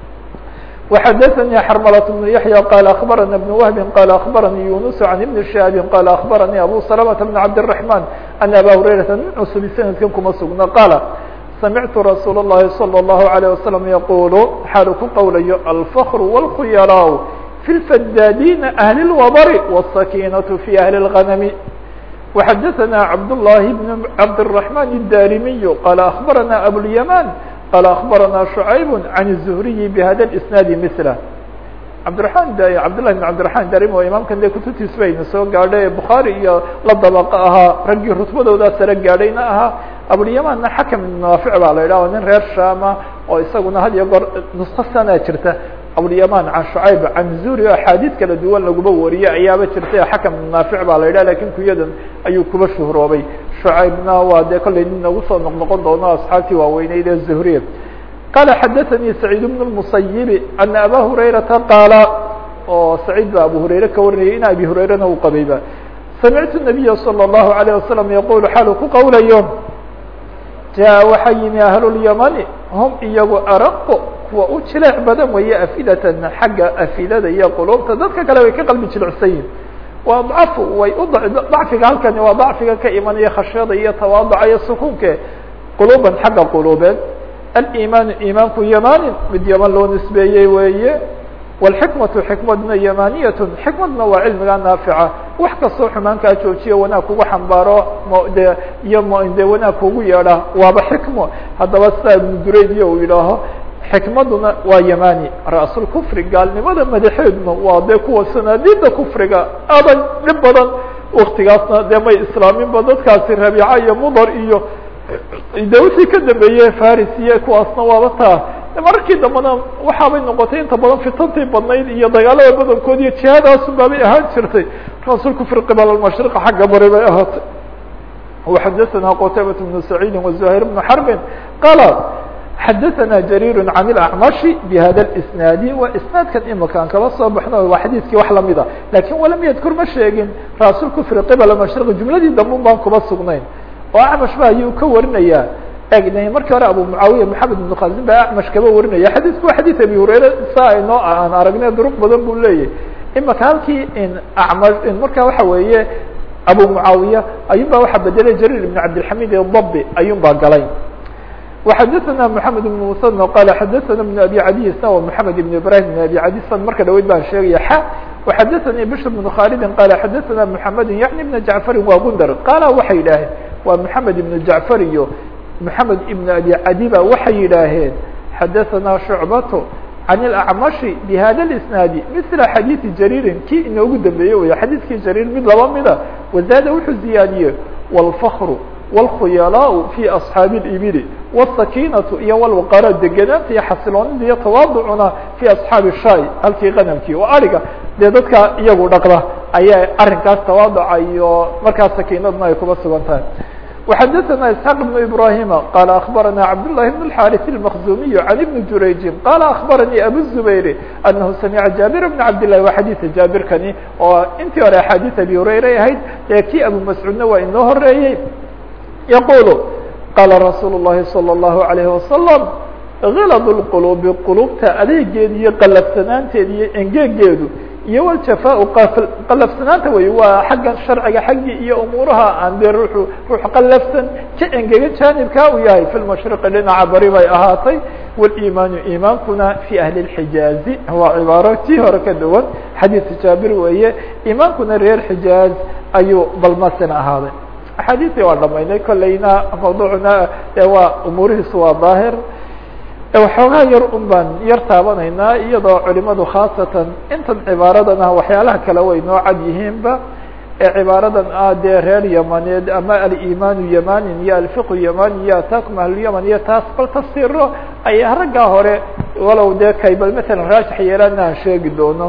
وxdثnي xرملة بن يحيى قال أخبرنا بن وهب قال أخبرني يونس عن بن شهاب قال أخبرني أبو سلمة بن عبد الرحمن أن أbا هريرة nin cusب سندkan kuma sugna قال سمعت رsuuل اللhi صلى الله عليه وسلم يقول xaalu ku qowlayo الفkر والkhyلاء في الفdاdين أهل الوبر والسكينة في أهل الغنم وxdثnا عبد الله بن عبد الرحمن الداrمي قال أخبرنا أبو اليمان قال أخبرنا شعيب عن الزهري بhdا الاسناad مثله cabdiرaحman cabdاللahi بن cabdiرaحman darim oo imaamkan de kutubtiis bayna soo gaadhay bukhaarي iyo la dabaqo ahaa raggii rutbadoodaa sare gaadhayna ahaa abulyamanna xakم iبn naafic baa la yidhah nin reer shama oo isaguna had iyo goor nusko sanaa jirta abulyaman can shucayb can zuri axaadiid kala duwan laguma wariye ayaaba jirtay xakم iبn naafic baa la yidhah lakin kuyadan ayuu kuba shuhroobay shucaybna waa dee kollay nin nagu soo noqnoqon doono asxaabtii waaweyneyd ee zuhriye qال xdثnي سعيد بن المصيب أن أbا هريرةa qاaل oo سعيد ba abu هurayre ka warinayay in abi هurayrana u qabayba سمعت النبي صلى الله عليه وسلم يقول xaal ku qowlayo جاء waxa yimi أهل اليمن هم iyagu arq kuwa u jileec badan weeye أفidة xagga أfidada iyo qلوبta dadka kale way ka qalbi jilicsan yihin waa ضعف way u ضacfiga halkani waa ضacfiga ka imanaya khashyada iyo tawaaduca iyo sukuunke qلوبا xagga qلوbeed الإيمان imaanku ymanin mid yman loo nisbeeyey weeye والxikmaةu xikmadna ymaniyat xikmadna waa cilmiga naafica wax kastoo xumaankaa joojiya wanaag kugu xambaaro de iyo de wanaag kugu yeedha waaba xikmo haddaba sidaa ibnu duraydiya uu yidhaaho xikmaduna waa yamani ra'sul kufri gaalnimada madaxeeduna waa dee kuwa sanaadiida kufriga adag dhib badan waktigaasna dee may islaaminba dadkaasi rabiica iyo mudar iyo de wixii ka dambeeye faris iyo kuwaasna waaba taa mararkii dambena waxaabay noqotay inta badan fitantii badnayd iyo dagaalada badankood iyo jihaadaasun baabay ahaan jirtay rasuul kufri qibal almashriqa xagga bari bay ahaatay وxadثna qتaybaة بن سعيid وزهير بن حرب qال xadثna جرير عن الأعمش بhda الاسناad wa isناadkan imakaan kala soo baxno waa xadiiskii wax lamida lakin walam ydkur ma sheegin rasuul kufri qibal mashriq jumladii dambe baan kuma sugnayn oo acmash ba ayuu ka warinaya eg markii hore abu mucaawiya maxamed ibn khazin baa acmash kaba warinaya xadiisku waa xadiis abi hurayre saa inoo aan aragnay duruq badan buu leeyahy imaka halkii in ama marka waxa weeye abu mucaawiya ayun baa waxaa bedelay jarir ibn cabdilxamid dabi ayun baa galay وxadثna محamed بن msن qal xadثna بن abi cadi isna wa محamed ibn ibrahim بn abi cadi san marka dhaweyd baan sheegaya x وxadثnي bشhr بن khaalidi qal xadثna محamed yaعni بn jacfari wa gundar qaala waxay yidhaaheen waa محamed ibn jacfar iyo محamed ibn abi cadi ba waxay yidhaaheen xadثna شhucbaة عن الأعمشh بhda الاسناad مثل xadيiثi jrيri kii inoogu dambeeye wey xadiiskii jrيr mid laba mida وزاad wuxuu ziyaadiyey والفkr والkhuyalاء في أصحاaب الإبل والسakينة iyo والوqاrا deganaanta iyo xasiloonida iyo تواaducuna في أصحاaب الshay halkii qنمkii oo ariga dee dadka iyagu dhaqda ayaa arrinkaas tawaaduca iyo markaas sakiinadna ay kuba sugan tahay وxdثna اسحاq بن ibrahim qال أخbarana cabdاللahi بن الحاrث المkزumiي عن بن jurayji qال أخbarnي abu الزbayr أنhu samca jaaبir بن cabdاللahi wa xadيثa jaabirkani oo intii hore axاadiث abi hurayra ahayd ee kii abu mascuudna waa inoo horeeyey yqul qala rasuul الlahi slى الlaهu عalيه وasلم غild الqلوbi qulubta adeegeeda iyo qalafsanaanteeda iyo engegeedu iyo wljafa qalafsanaanta wey waa xagga sharciga xaggii iyo umuuraha aan dee ruuxu ruux qalafsan ka engega jaanibkaa uu yahay fi lmashriqi dhinaca bari bay ahaatay walimaanu imaankuna fi ahli اxijaazi waa cibaaro tii hore ka duwan xadiidka jaabir weeye imaankuna reer xijaaz ayuu balmasin ahaaday axaadiistii waa dhamaynay kolleyna mawduucna waa umuurihiisu waa daahir waxoogaa yar un baan yar taabanaynaa iyadoo culimadu khaasatan intan cibaaradan ah waxyaalaha kale way noo cad yihiinba ee cibaaradan ah dee reer yamaneed ama alimaanu yamanin iyo alfiqu yamani iyo ataakum ahlulyaman iyo taas bal tafsiro ayaa raggaa hore walow dee kay bal matalan raajix yeelaana aan sheegi doono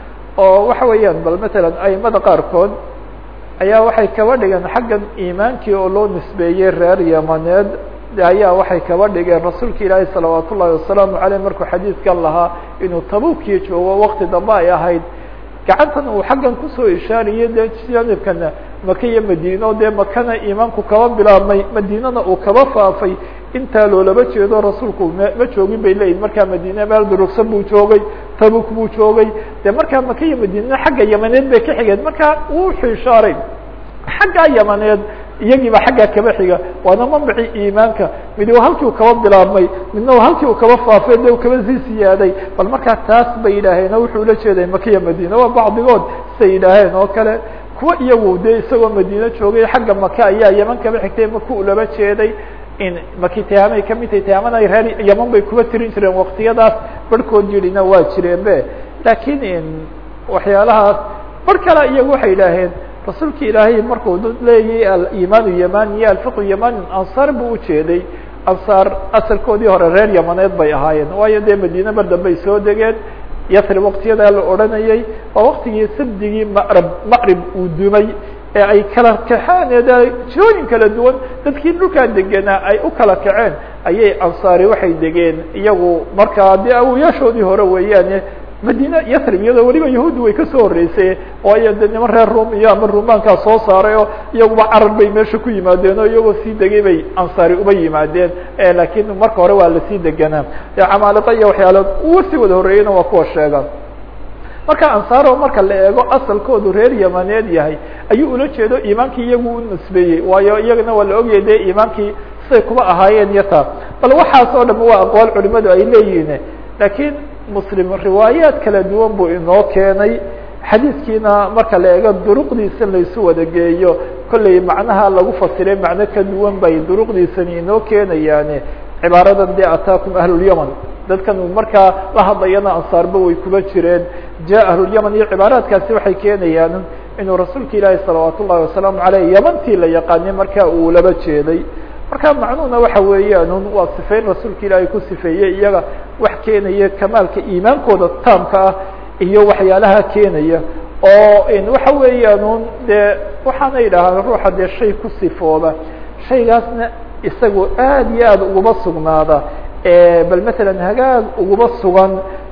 oo waxa weeyaan bal matalan aimada qaarkood ayaa waxay kaba dhigeen xaggan iimaankii oo loo nisbeeyey reer yamaneed ayaa waxay kaba dhigeen rasuulka ilaahi salawaat ullahi wasalaamu aleyh markuu xadiidkan lahaa inuu tabukiyo joogo wakti dambe ay ahayd gacantan uu xaggan kusoo ishaariyay dee janibkana maka iyo madiino dee makana iimaanku kaba bilaabmay madiinana uu kaba faafay intaa loolaba jeedo rasuulku m ma joogin bay leeyihin markaa madiine meel durugsan buu joogay tabuk buu joogay dee markaa maka iyo madiinana xagga yamaneed bay ka xigeen marka wuxuu ishaaray xaggaa yamaneed iyagiiba xaggaa kaba xiga waana mamacii iimaanka mid waa halkii uu kaba bilaabmay midna waa halkii uu kaba faafay de u kaba sii siyaaday bal markaa taas bay yidhaaheen oo wuxuu ula jeeday makiya madiina waa bacdigood say yidhaaheen oo kale kuwa iyagu de isagoo madiine joogay xagga maka ayaa yaman kaba xigtay maku ulaba jeeday in maki tihaamay kamid tahay tihaamana reer yaman bay kuba tirin jireen waktiyadaas barhkood yidhina waa jireen be laakiin waxyaalahaas bar kale iyagu waxay yidhaaheen rasuulka ilaahay markuu dad leeyay alimaanu yamani iyo alfiqu yamani ansaar buu ujeeday ansaar asalkoodii hore reer yamaneed bay ahaayeen waayo dee madiine mar dambey soo degeen yasrib waktiyadaa la odhanayay waa waktigii sabdigii maqrib maqrib uu dumay ee ay kala kaxeen ee jirooyin kala duwan dadkii dhulkaa degenaa ay u kala kaceen ayay ansaari waxay degeen iyagu markaa dee awoyaashoodii hore weeyaane madina yasrib iyadoo weliba yahuuddi way kasoo horreysay waayo de niman reer rum iyo ama rumaankaa soo saaray oo iyaguba carar bay meesha ku yimaadeen oo iyagoo sii degay bay ansaari uba yimaadeen laakiin marka hore waa lasii deganaa dee camaaliqa iyo waxyaalo uwa sii wada horreeyeyna waa kuwa sheegaan marka ansaaro marka la eego asalkoodu reer yamaneed yahay ayuu ula jeedo iimaankii iyagu u nisbeeyey waayo iyagana waa la ogyahay de iimaankii siday kuba ahaayeen iyo taa bal waxaas oo dham waa aqwaal culimadu ay leeyihiin laakiin muslim riwaayaat kala duwan buu inoo keenay xadiidkiina marka la eego duruqdiisa laysu wada geeyo kollay macnaha lagu fasiray macno ka duwan bay duruqdiisani inoo keenayaane cibaaradan dee ataakum ahlulyaman dadkan markaa la hadlayana ansaarba way kuba jireen ja ahlulyaman iyo cibaaraadkaasi waxay keenayaan inuu rasuulka ilaahi salawaat ullahi wasalaamu aleyh yamantii la yaqaanay marka uu laba jeeday marka macnuhuna waxa weeyaan waa sifeyn rasuulka ilaahay ku sifeeyey iyaga wax keenaya kamaalka iimaankooda taamka ah iyo waxyaalaha keenaya oo waxa weeyaan un dee waxaana yidhaahaan ruuxa dee shay ku sifooba shaygaasna isagu aad iyo aad uguma sugnaada bal matalan hagaag uguma sugan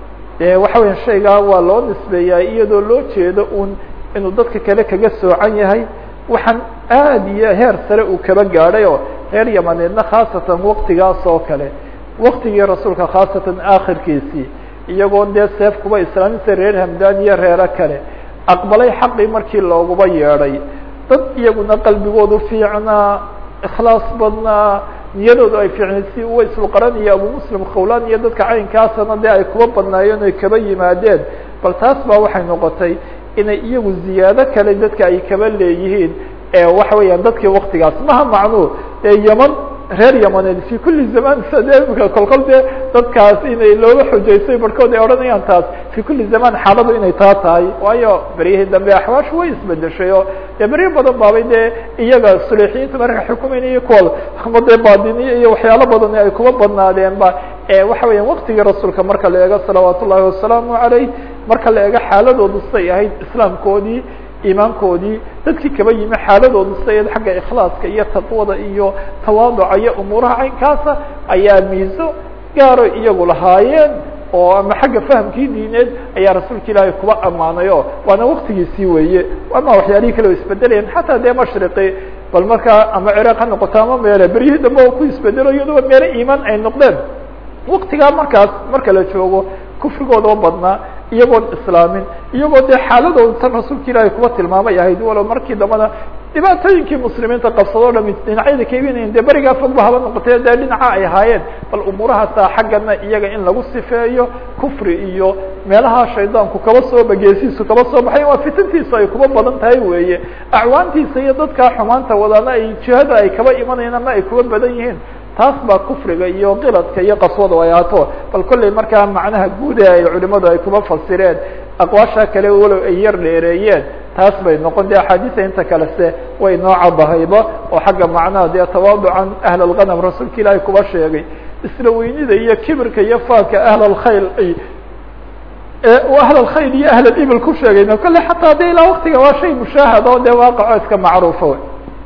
de waxa weya shaygaa waa loo nisbeeyaa iyadoo loo jeedo un inuu dadka kale kaga soocan yahay waxaan aad iyo heer sare uu kaba gaadhay oo reer yamaneedna khaasatan waktigaas oo kale waktigii rasuulka khaasatan akhirkiisii iyagoo dee seef kuba islaamisa reer hamdan iyo reero kale aqbalay xaqii markii looguba yeedhay dad iyaguna qalbigoodu fiicnaa ikhlaas badnaa niyadoodu ay fiicnay si uwa isluqaran iyo abu muslim khawlan iyo dadka caynkaasana dee ay kuba badnaayeen oy kaba yimaadeen bal taas baa waxay noqotay inay iyagu ziyaado kale dadka ay kaba leeyihiin waxa weeyaan dadkii waktigaas maha macnuu ee yaman reer yamaneed fi kuli zaman sade imika kolkol dee dadkaas inay looga xujaysay barhkood ay odhanayaan taas fi kuli zaman xaaladu inay taa tahay waayo beryihii dambe axwaashu way isbedeshay oo dee beryo badan baabay dee iyaga suleexiyiinta marka xukumaynaya kuwa ama dee baadiniya iyo waxyaalo badan ay kuba badnaadeen ba waxa weeyaan waktigii rasuulka marka la eego salawaat ullahi wasalaamu aleyh marka la eego xaaladoodu siday ahayd islaamkoodii iimaankoodii dadkii kaba yimi xaaladoodu sidayd xagga ikhlaaska iyo taqwada iyo tawaaduca iyo umuuraha caynkaasa ayaa miiso gaaro iyagu lahaayeen oo ama xagga fahamkii diineed ayaa rasuulka ilaahay kuba ammaanay o waana waktigiisii weeye ama waxyaalihii kale o isbedelayeen xataa dee mashriqi bal markaa ama ciraaq ha noqoto ama meele beryihii dambe oo ku isbedelo iyadoo meele iimaan ay noqdeen waktigaa markaas marka la joogo kufrigoodao badnaa iyagoon islaamin iyagoo dee xaaladooda tan rasuulka ilaahay kuba tilmaamay ahayd walow markii dambana dhibaatooyinkii muslimiinta qabsadoo dhami dhinacyada ka iibinayen dee berigaa fogba haba noqotee dee dhinaca ay ahaayeen bal umuurahaasa xaggana iyaga in lagu sifeeyo kufri iyo meelaha shaydaanku kaba soo bageesiisu kaba soo baxay waa fitantiisa ay kuba badan tahay weeye acwaantiisa iyo dadkaa xumaanta wadaana ay jihada ay kaba imanayaan ama ay kuba badan yihiin taas baa kufriga iyo kiladka iyo qaswada ay ahaato bal kolley markaa macnaha guuda ay culimadu ay kuba fasireen aqwaasha kale walow ay yar dheereeyeen taas bay noqon de axaadiisa inta kale se way noo cadahayba oo xagga macnaha dee tawaaducan ahl alganam rasuulka ilaahay kuba sheegay isla weynida iyo kibirka iyo faanka ahl alkhayl ahl alkhayl iyo ahl alibil ku sheegayna kolle xataa de ilaa waktiga waa shay mushaahad oo dee waaqaco iska macruufa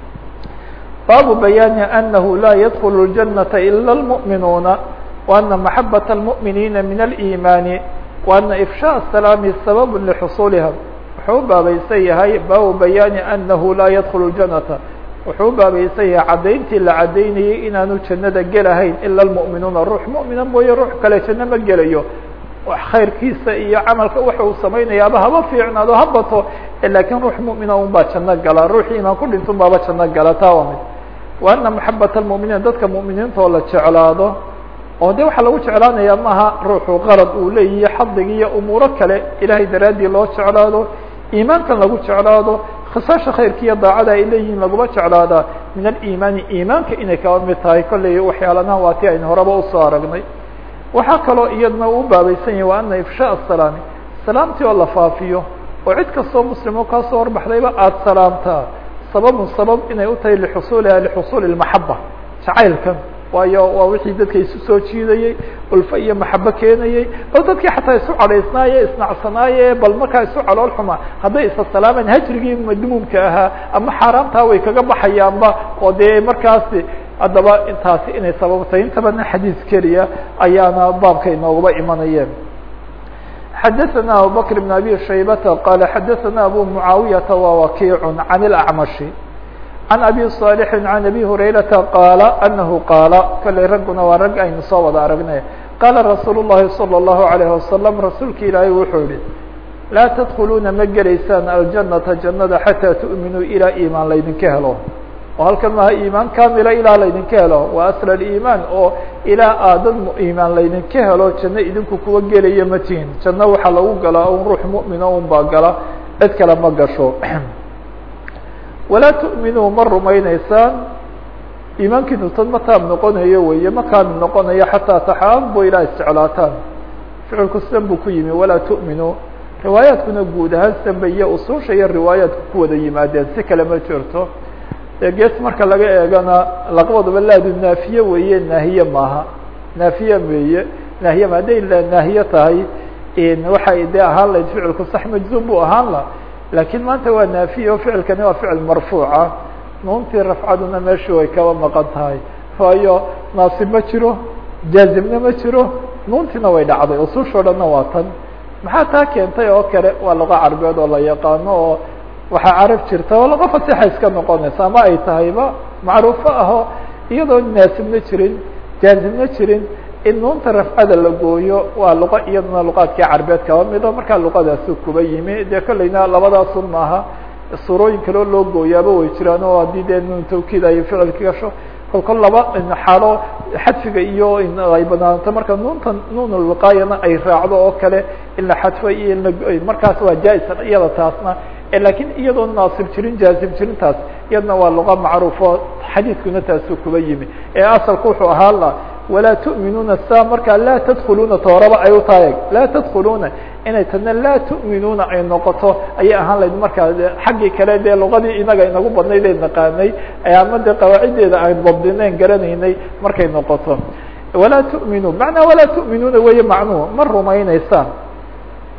baabu bayaani anahu laa yadkulu اljanaةa ila اlmuؤminuuna وana maxabaة اlmuؤminiina min اliimaani وana ifshاء الsalaami sabab lxusuuliha wuxuu u baabaysan yahay baabu bayaani anahu laa yadkulu اjanata wuxuu u baabaysan yahay caddayntii la caddaynayay inaanu jannada gelahayn ila اlmuؤminuuna ruux muؤmina mooye ruux kale janno ma gelayo khayrkiisa iyo camalka waxa uu samaynaya aba haba fiicnaado ha bato lakiin ruux muؤmina un baa janno gala ruuxii imaan ku dhinto un baaba janno gala taa waa mid wa ana maxabat اlmuminiin dadka mu'miniinta oo la jeclaado oo de waxaa lagu jeclaanaya maaha ruuxu qarad uu leeyahay xadigi iyo umuuro kale ilahay daraaddii loo jeclaado iimaankan lagu jeclaado khisaasha khayrka iyo daacada ay leeyihiin laguma jeclaadaa min aliimaani iimaanka inay kaba mid tahay kolley waxyaalanaha waa ti aynu horeba usoo aragnay waxaa kaloo iyadna u baabaysan yahay wa ana ifshaaء الsalaami salaamtii oo la faafiyo oo cid kastoo muslimo kaasoo horbaxdayba aada salaamtaa sababun sabab inay u tahay lixusuuliha lixusuuli اmaxaba jacaylkan waayo waa wixii dadka isu soo jiidayey ulfo iyo maxabo keenayey bal dadkii xataa isu cadhaysnaaye isnacsanaaye bal markaa isu calool xuma hadday isa salaamaan hajrigii madmuumka ahaa ama xaaraamtaa way kaga baxayaanba oo dee markaasi haddaba intaasi inay sababtay inta badna xadiis keliya ayaana baabka inooguba imanayeen xadaثna abubakr بn abi shaybata qala xadaثna abu mucaawiyaةa wa wakiic can اlacmashi can abi صaalixi can abi hurayrata qaala anahu qaala kalley ragguna waa rag aynu soo wada aragnay qaala rasuul الlahi salى الlahu عalayه wasalam rasuulka ilaahay wuxuu yihi laa tadkuluuna ma gelaysaan aljanata jannada xataa tu'minuu ilaa iimaan laydinka helo oo halkan maaha iimaan kamila ilaa laydinka helo waa asl aliimaan oo ilaa aadad iimaan laydinka helo janno idinku kuwa gelaya ma tihin janno waxaa lagu galaa un ruux mu'mina un baa gala cid kale ma gasho walaa tu'minuu ma rumayneysaan iimaankiinu tad ma taab noqonayo weeye ma kaamil noqonayo xataa taxaabo ilaa isjeclaataan ficilku sidan buu ku yimi walaa tu'minuu riwaayaadkuna guud ahaan sanba iyo usuusha iyo riwaayaadku ku wada yimaadeen si kale ma jirto dee gees marka laga eegana laqbadaba laadu naafiye weeye naahiye maaha naafiye weeye naahiye ma hadday naahiye tahay waxay dee ahaan lahayd ficilku sax majzuum buu ahaan la laakiin maanta waa naafiye oo ficilkani waa ficil marfuuca nuuntii rafcaduna meeshii way kaba maqan tahay waayo naasib ma jiro jaazimna ma jiro nuuntiina way dhacday usuushoo dhanna waa tan maxaa taa keentay oo kale waa luqa carbeed oo la yaqaano oo waxaa carab jirta oo luqa fasixa iska noqonaysa ama ay tahayba macruufo aho iyadoo naasibna jirin jaazimna jirin in nuunta rafcada la gooyo waa luqa iyaduna luqaadkii carbeed kaba mido markaa luqadaasi kuba yimi dee kolleyna labadaasun maaha suurooyin kaleo loo gooyaaba way jiraan oo haddii dee nuun tawkiid ay ficilka gasho kol kol laba xaalo xadfiga iyo ay banaanto marka nuunta nuun lwiqaayana ay raacdo oo kale in la xadfo iyo in la markaas waa jaa-isa iyada taasna lakiin iyadoo naasib jirin jaazim jirintaas iyadna waa luqa macruufo xadiidkuna taasuu kuba yimi ee asalku wuxuu ahaa la walaa tu'minuuna saa markaa laa tadkuluuna tooraba ay u tahay laa tadkuluuna inay tana laa tu'minuuna ay noqoto ayay ahaan lahayd markaa xaggii kale dee luqadii inaga inagu badnayd ee naqaanay ama dee qawaaciddeeda aan dabdinayn garanaynay markay noqoto walaa tu'minuu macnaa walaa tu'minuuna weeye macnuhu ma rumayneysaan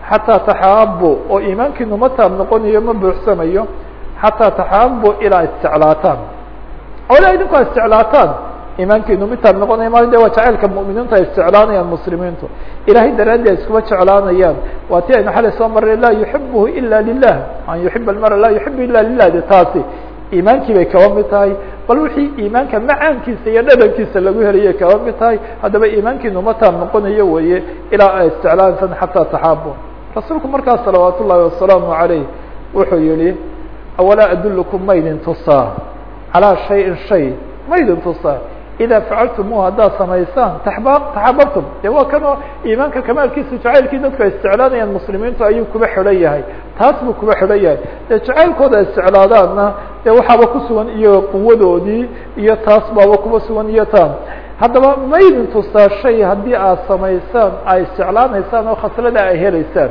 xataa taxaabu oo iimaankiinu ma taab noqonayo ma buuxsamayo xataa taxaabu ilaa isjeclaataan oo ilaa idinku a isjeclaataan iimaankiinu mid taab noqonaya ma de waa jacaylka mu'miniintu ay isjeclaanayaan muslimiintu ilahay daraaddi ay iskuma jeclaanayaan waa ti aynu xalay soo marray laa yuxibuhu ila lilah an yuxiba almara laa yuxibu ila lilah de taasi iimaankii bay kaba mid tahay bal wixii iimaanka macaankiisa iyo dhadhankiisa lagu heliyay kaba mid tahay haddaba iimaankiinu ma taab noqonayo weye ilaa ay isjeclaansan xataa taxaabu rasuulku markaas salawaat ullahi wasalaamu عalayh wuxuu yihi awalaa adulkum ma idin tusaa calىa shayin shay ma idin tusaa ida facaltumuhu haddaad samaysaan taxba taxababtum de waa kanoo iimaanka kamaalkiisa jacaylkii dadku ay isjeclaanayaan muslimiintu ayuu kuba xidhan yahay taas buu kuba xidhan yahay dee jacaylkooda ay isjeclaadaanna dee waxaaba ku sugan iyo quwadoodii iyo taas baaba kuba sugan iyo taan haddaba ma idin tustaa shay haddii aad samaysaan ay isjeclaanaysaan oo khaslada ay helaysaan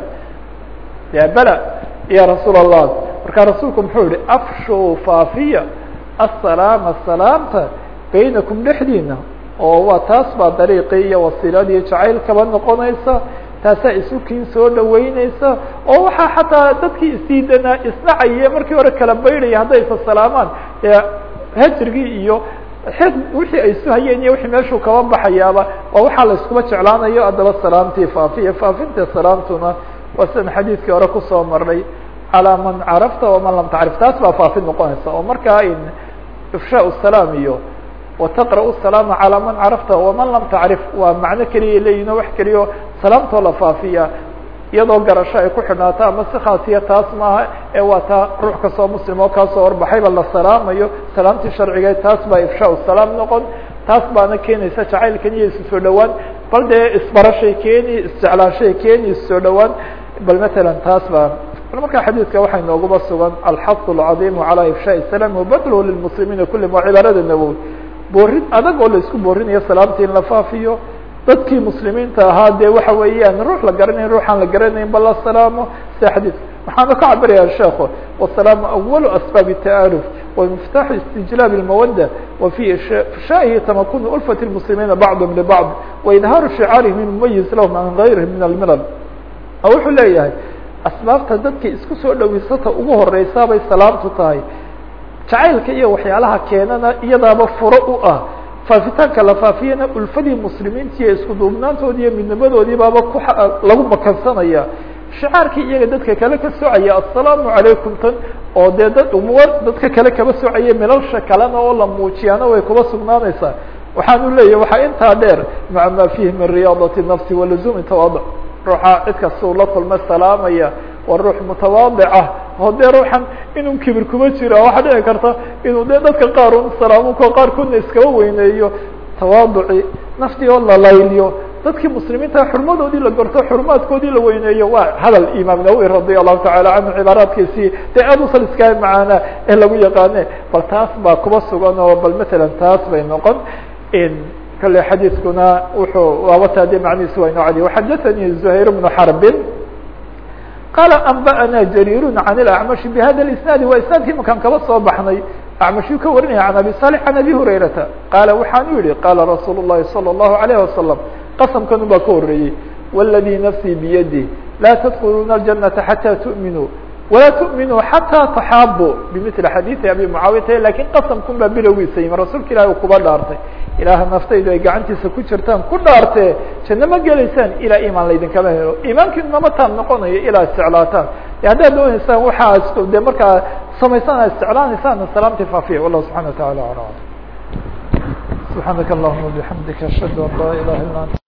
ya bela ya rasuul allah markaa rasuulku muxuu yihi afshu faafiya asalaama salaamta baynakum dhexdiina oo waa taas baa dariiqii iyo wasiiladii jacayl kaba noqonaysa taasaa isukiin soo dhaweyneysa oo waxaa xataa dadkii isdiidanaa isnacaya markii hore kala baydhaya hadday isa salaamaan dee hajrigii iyo xid wixii ay isu hayeen iyo wixii meeshuu kaba baxayaaba waa waxaa la iskuba jeclaanayo haddaba salaamtii faafiya faafinta salaamtuna waa sidan xadiidkii hore kusoo marnay calaa man carafta waman lam tacrif taas baa faafin noqonaysa oo markaa in ifshaa salaam iyo wataqra' salaama calaa man carafta waman lam tacrif waa macno keliya leeyihin oo wax keliya o salaamtoo la faafiya iyadoo garasho ay ku xidhnaato ama si khaasiya taas maaha ee waa taa ruux kastoo muslim oo kaasoo horbaxayba la salaamayo salaamtii sharcigeed taas baa ifshaa salaam noqon taas baana keenaysa jacaylkan iyo isu soo dhawaan bal dee isbarashay keeni isjeclaashay keeni isu soo dhawaan bal matalan taas baa bal markaa xadiidka waxay nooguba sugan alxafu alcadiimu calaa ifshaai salaam wabadluhu lilmuslimiina kullihim waa cibaarada nawowi boorin adag oo la isku boorinayo salaamtii in la faafiyo dadkii muslimiinta ahaa dee waxa weeyaan ruux la garanayn ruuxaan la garanayn ba la salaamo sida xadiidka waxaana ka cabiraya sheekhu wasalaamu awalu asbaabi ta'aruf wamiftaaxu istijlaab اlmawada wa fi ifshaa'ihi tamakunu ulfat اlmuslimiina bacdhm libacd waidhaaru shicaarihim mumayiz lahum can gayrihim min almilal oo wuxuu leeyahay asbaabta dadka isku soo dhaweysata ugu horeysaa bay salaamtu tahay jacaylka iyo waxyaalaha keenana iyadaaba furo u ah faafitaanka la faafiyana ulfadii muslimiinta iyo isku duubnaantoodi iyo midnimadoodii baaba ku lagu makansanaya shicaarkii iyaga dadka kale ka socaya assalaamu calaykum tan oo dee dad umuur dadka kale kaba socaya milalsha kalena oo la muujiyaana way kuba sugnaanaysaa waxaanu leeyahy waxaa intaa dheer maca ma fiihi min riyaadati nafsi waluzumi tawaduc ruuxa cid kasta uu la kulma salaamaya waa ruux mutawaadicah oo dee ruuxan inuu kibir kuma jiro waxaa dhici karta inuu dee dadka qaar un salaamuko qaarkoodna iskaba weyneeyo tawaaduci naftii oo la layliyo dadkii muslimiinta xurmadoodii la gorto xurumaadkoodii la weyneeyo waa hadal imaam nawowi radia allahu tacala canhu cibaaraadkiisii dee aad u saliskaha macaana ee lagu yaqaane bal taas baa kuba sugan oo bal matalan taas bay noqon kale xadiidkuna wuxuu waabata de macnihiisi waa inoo cadiy waxadaثanii زuhayr bnu xarbin qaala anba'ana jariir can اlacmashi bihada اisnaadi waa isnaadkii makaan kaba soo baxnay acmashuu ka warinaya can abi salix can abi hurayrata qaala waxaanu yihi qaala rasuul الlahi salى الlahu عalيه wasalam qasamkanu baa ka horeeyey wاladii nafsii biyadi laa tadkuluna الjanaةa xatى tuؤminuu walaa tuؤminuu xatىa taxaabu bimili xadiiثi abi mucaawiyata lakin qasamkun baa bilowgiisa yimi rasuulka ilahi u kuba dhaartay ilaaha naftaydu ay gacantiisa ku jirtaan ku dhaartee janno ma gelaysaan ilaa imaan laydinkama helo iimaankiinu nama taab noqonayo ilaa isjeclaataan haddaad dooneysaan waxaa de markaa samaysaan a isjeclaanaysaan salaamtii faafiya wallahu subxana wa taala alam subxaanaka allahuma bixamdika ashhadu an laa ilaha illa anta